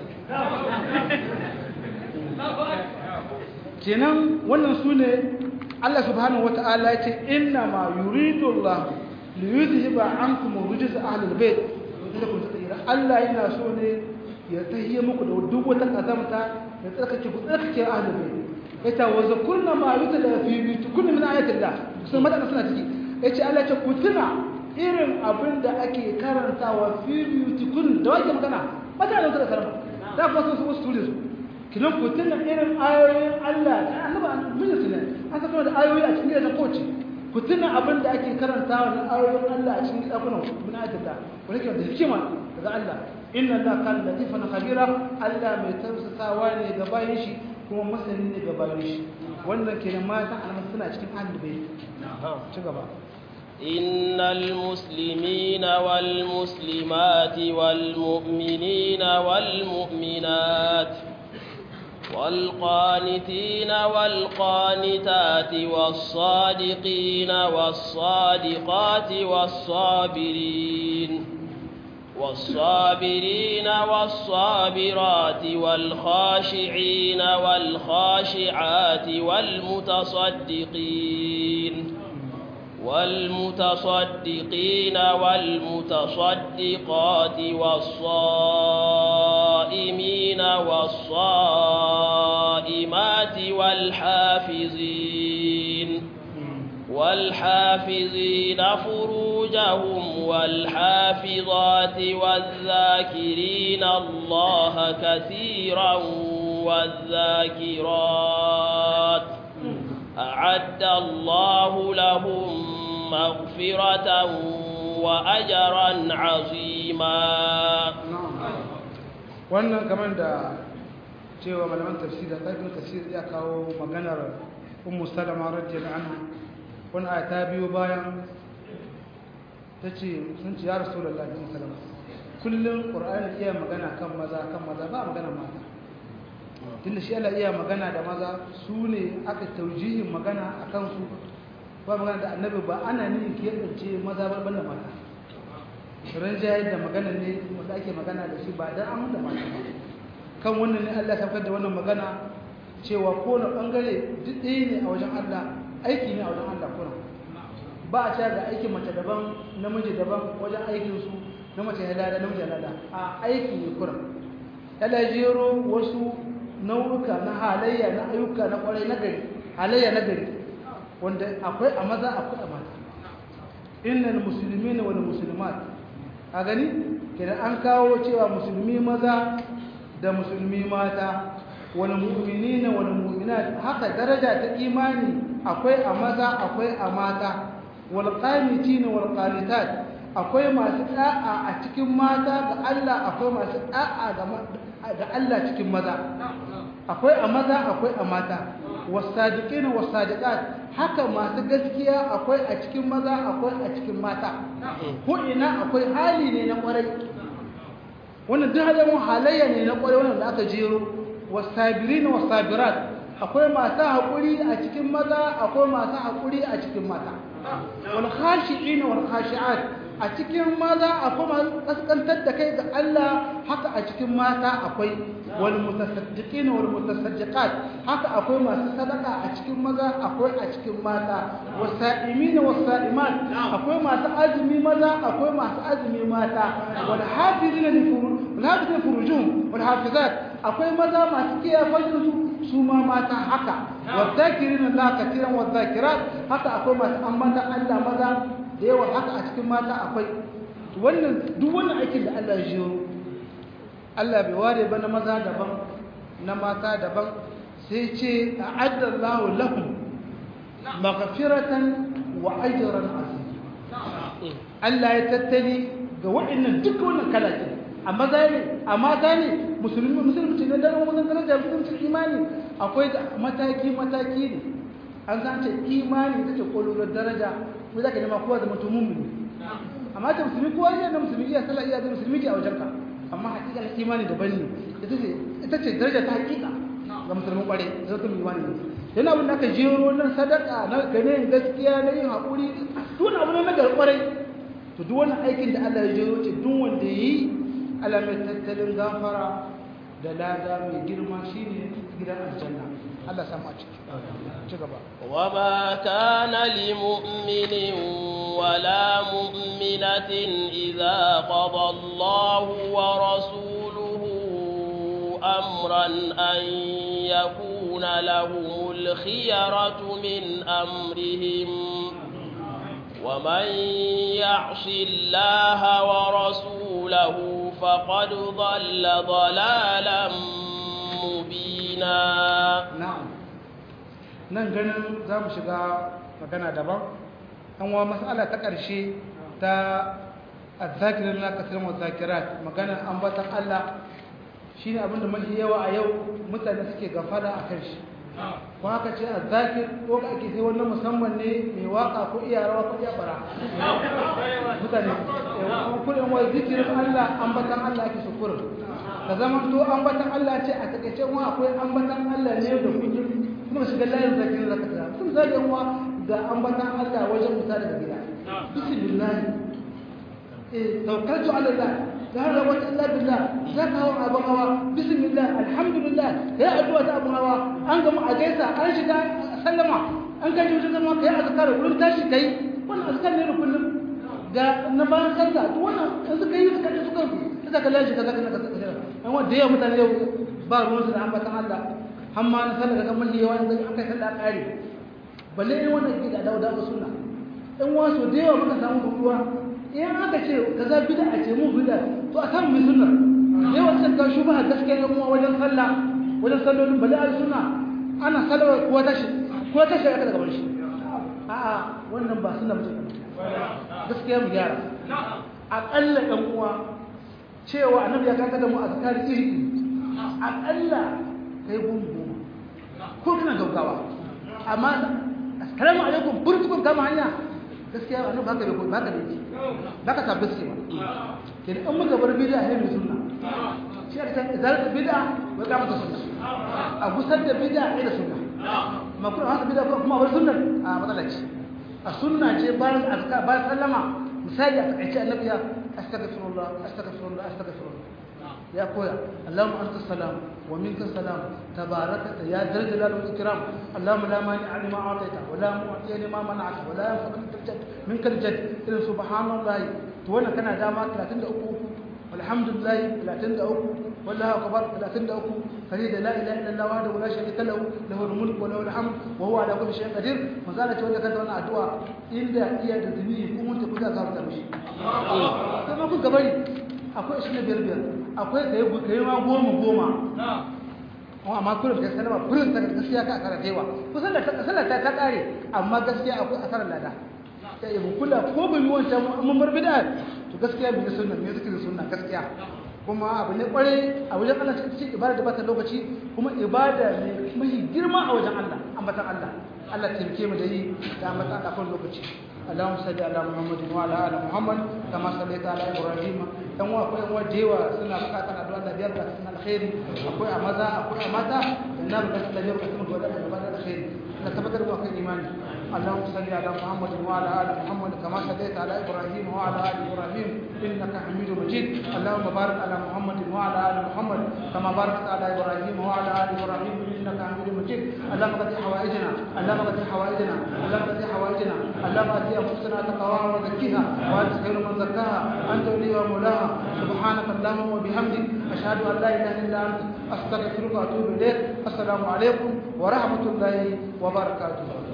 Speaker 2: kenan wannan sune Allah subhanahu wataala ya ce inna ma yuridu Allah li yuzhiba ankum rijsa ahli albayt inda tsira Allah yana so ne ya tahiyya muku da duk wata kazamta ya tsarkake ku tsarkake ahli albayt ita wa zakurna ma yutla fi bitukunna min ayatillah sun mata suna ciki yace Allah ya ce ku tuna irin abin da ake karantawa fi bitukun da wake magana mutanen su da karama da kuma sun su wasu su kinan ku tuna irin ayoyin Allah da annaba mun su ne an saka da ayoyi a cikin gidan koci ku tuna abin da ake karantawa da ayoyin Allah a cikin gidan min ayatillah wani ke da hikima daga Allah inna Allah kan latifan khabira Allah mai tausasawa ne ga bayin shi kuma masani ne ga bayin shi wannan kenan matan almasu suna cikin ahlul bayt ci gaba
Speaker 1: إن المسلمين والمسلمات والمؤمنين والمؤمنات والقانتين والقانتات والصادقين والصادقات والصابرين والصابرين والصابرات والخاشعين والخاشعات والمتصدقين والمتصدقين والمتصدقات والصائمين والصائمات والحافظين والحافظين فروجهم والحافظات والذاكرين الله كثيرا والذاكرات أعد الله لهم مغفرة وأجرا عظيما
Speaker 2: wannan kamar da cewa malaman tafsir da tsakin tafsir ya kawo maganar ummu salama radiyallahu anha wani aya ta biyo bayan ta ce sun ci ya rasulullahi sallallahu alaihi wasallam kullum qur'ani iya magana kan maza kan maza ba magana mata tunda shi Allah iya magana da maza su ne aka taujihin magana a kansu ba magana da annabi ba ana nihin keɓance maza ba banda mata rinjaye da magana ne wanda ake magana da shi ba don an da mata ba kan wannan ne Allah ya da wannan magana cewa kowane bangare duk ɗaya ne a wajen Allah aiki ne a wajen Allah kuna ba a cewa ga aikin mace daban namiji daban wajen aikinsu na mace ya lada namiji ya lada a aiki ne kuna ya jero wasu nau'uka na halayya na ayyuka na kwarai na gari halayya na gari wanda akwai a maza akwai a mata innal muslimina wal muslimat a gani kenan an kawo cewa musulmi maza da musulmi mata wal mu'minina wal mu'minat haka daraja ta imani akwai a maza akwai a mata wal qanitina wal qanitat akwai masu da'a a cikin mata ga Allah akwai masu da'a ga Allah cikin maza akwai a maza akwai a mata wasadiqina wasadiqat haka masu gaskiya akwai a cikin maza akwai a cikin mata ko ina akwai hali ne na kwarai wannan duk halin halayya ne na kwarai wannan da aka jero wasabirina wasabirat akwai masu haƙuri a cikin maza akwai masu haƙuri a cikin mata wal khashi'ina wal khashi'at a cikin maza akwai masu kaskantar da kai ga Allah haka a cikin mata akwai wal mutasaddiqina wal mutasaddiqat haka akwai masu sadaka a cikin maza akwai a cikin mata wasa'imina wasa'imat akwai masu azumi maza akwai masu azumi mata wal hafizina li furujihim furujum wal hafizat akwai maza masu kiyaye fajinsu su ma mata haka wadzakirin Allah katiran wadzakirat haka akwai masu ambata Allah maza da yawa haka a cikin mata akwai wannan duk wannan aikin da Allah ya jiro Allah bai ware ba na maza daban na mata daban sai ce a'adda Allah lahum maghfiratan wa ajran azim Allah ya tattali ga waɗannan duk wannan kalakin a maza ne a mata ne musulmi musulmi ne da mun daraja musulmi imani akwai mataki mataki ne an san ce imani ita ce kololuwar daraja ko zaka nema kowa da mutum mummuni amma ta musulmi kowa ne da musulmi iya sallah iya da musulmi ke a wajenka amma hakika na imani daban ne ita ce ita ce daraja ta hakika ga musulmin kware zai ta imani ne yana abin da aka jero nan sadaka na gane gaskiya na yin haƙuri duk wani abu na nagar kwarai to duk wani aikin da Allah ya jero ce duk wanda yi Allah mai tattalin gafara da lada mai girma shine gidan aljanna Allah samu a ciki ci gaba
Speaker 1: wa ma kana li mu'minin wala mu'minatin idza qada Allahu wa rasuluhu amran an yakuna lahumul khiyaratu min amrihim ومن يعص الله ورسوله فقد ضل ضلالا مبينا
Speaker 2: na'am nan ganin za mu shiga magana daban an wa mas'ala ta ƙarshe ta azzakirin la kasirin wa zakirat magana ambatan Allah shine abin da mafi yawa a yau mutane suke gafara a kan shi ko haka ce azzakir ko ka ake sai wannan musamman ne mai waka ko iya rawa ko iya bara mutane kullum wa zikirin Allah ambatan Allah ake shukurin ka zama to ambatan Allah ce a takaice wa akwai ambatan Allah ne da kullum kuma shiga layin zakirin zaka tsaya sun zage wa da ambatan Allah wajen musa daga gida bismillah eh tawakkaltu ala Allah la hawla wala quwwata illa billah zaka hawa abun hawa bismillah alhamdulillah ya addu'a ta abun hawa an gama a gaisa an shiga sallama an kai wajen zama kai azkar wurin tashi kai wannan azkar ne da kullum ga na bayan sallah duk wannan in suka yi suka suka suka kallon shi kaza kaza kaza kaza an wanda yawa mutane yau ba ruwan su da ambatan Allah har ma na sallah kaga mun yawa in aka yi sallah kare balle in wannan ke da dawo da sunna in wasu da yawa muka samu ruwa in aka ce kaza bid'a ce mu bid'a to a samu mai sunna yawa sun ga shubha gaskiya yan uwa wajen sallah wajen sallolin balle al sunna ana sallah ko tashi ko tashi aka daga barshi a'a wannan ba sunna mutum gaskiya mu gyara aƙalla ɗan uwa cewa annabi ya kaka da mu a zakari iri aƙalla kai gungu ko kana gaugawa amma assalamu alaikum burtukun kama hanya gaskiya annabi haka bai baka da yake baka tabbata ce ba kin in muka bar bid'a ne mai sunna shi aka san idan bid'a wai ka mata sunna a gusar da bid'a ne da sunna ma kuma haka bid'a kuma bar sunna a matsala ce a sunna ce bayan azka bayan sallama misali a takaice annabi ya astaghfirullah astaghfirullah astaghfirullah ya koya Allahumma anta salam wa minka salam tabarakata ya dal jalal wal ikram Allahumma la mani lima ataita wa la mu'ti lima mana'ata wa la yanfa'u minka al-jadd irin subhanallah to wannan kana dama 33 walhamdulillah 33 والله أكبر 33 فريد لا إله إلا الله وحده لا شريك له له الملك وله الحمد وهو على كل شيء قدير مزالة ولا كانت وانا أدعاء إلا إيا تدميه كم أنت كذا كذا تمشي كما كنت قبلي akwai shi ne biyar biyar akwai ka yi ka yi ma goma goma amma kullum ka sanarwa kullum ta gaskiya ka asara da yawa kusan da sallar ta ta kare amma gaskiya akwai asarar lada ta yi kula ko bai yi wancan mun bar bid'a to gaskiya bai sunna me zikirin sunna gaskiya kuma abu ne kware a wajen Allah cikin ibada da bata lokaci kuma ibada ne mai girma a wajen Allah ambatan Allah Allah taimake mu da yi da ambatan Allah kan lokaci Allahumma salli ala Muhammad wa ala ali Muhammad kama sallaita ala Ibrahim dan wa akwai wa dewa suna bukatar addu'a da biyar da sunan alkhairi akwai a maza akwai a mata dan na bukatar da biyar da sunan gaba da alkhairi da tabbatar da kai imani اللهم صل على محمد وعلى ال محمد كما صليت على ابراهيم وعلى ال ابراهيم انك حميد مجيد اللهم بارك على محمد وعلى ال محمد كما باركت على ابراهيم وعلى ال ابراهيم انك حميد مجيد اللهم قد حوائجنا اللهم قد حوائجنا اللهم قد حوائجنا اللهم اتي انفسنا تقواها وزكيها وانت خير من زكاها انت ولي ومولاها سبحانك اللهم وبحمدك اشهد ان لا اله الا انت استغفرك واتوب اليك السلام عليكم ورحمه الله وبركاته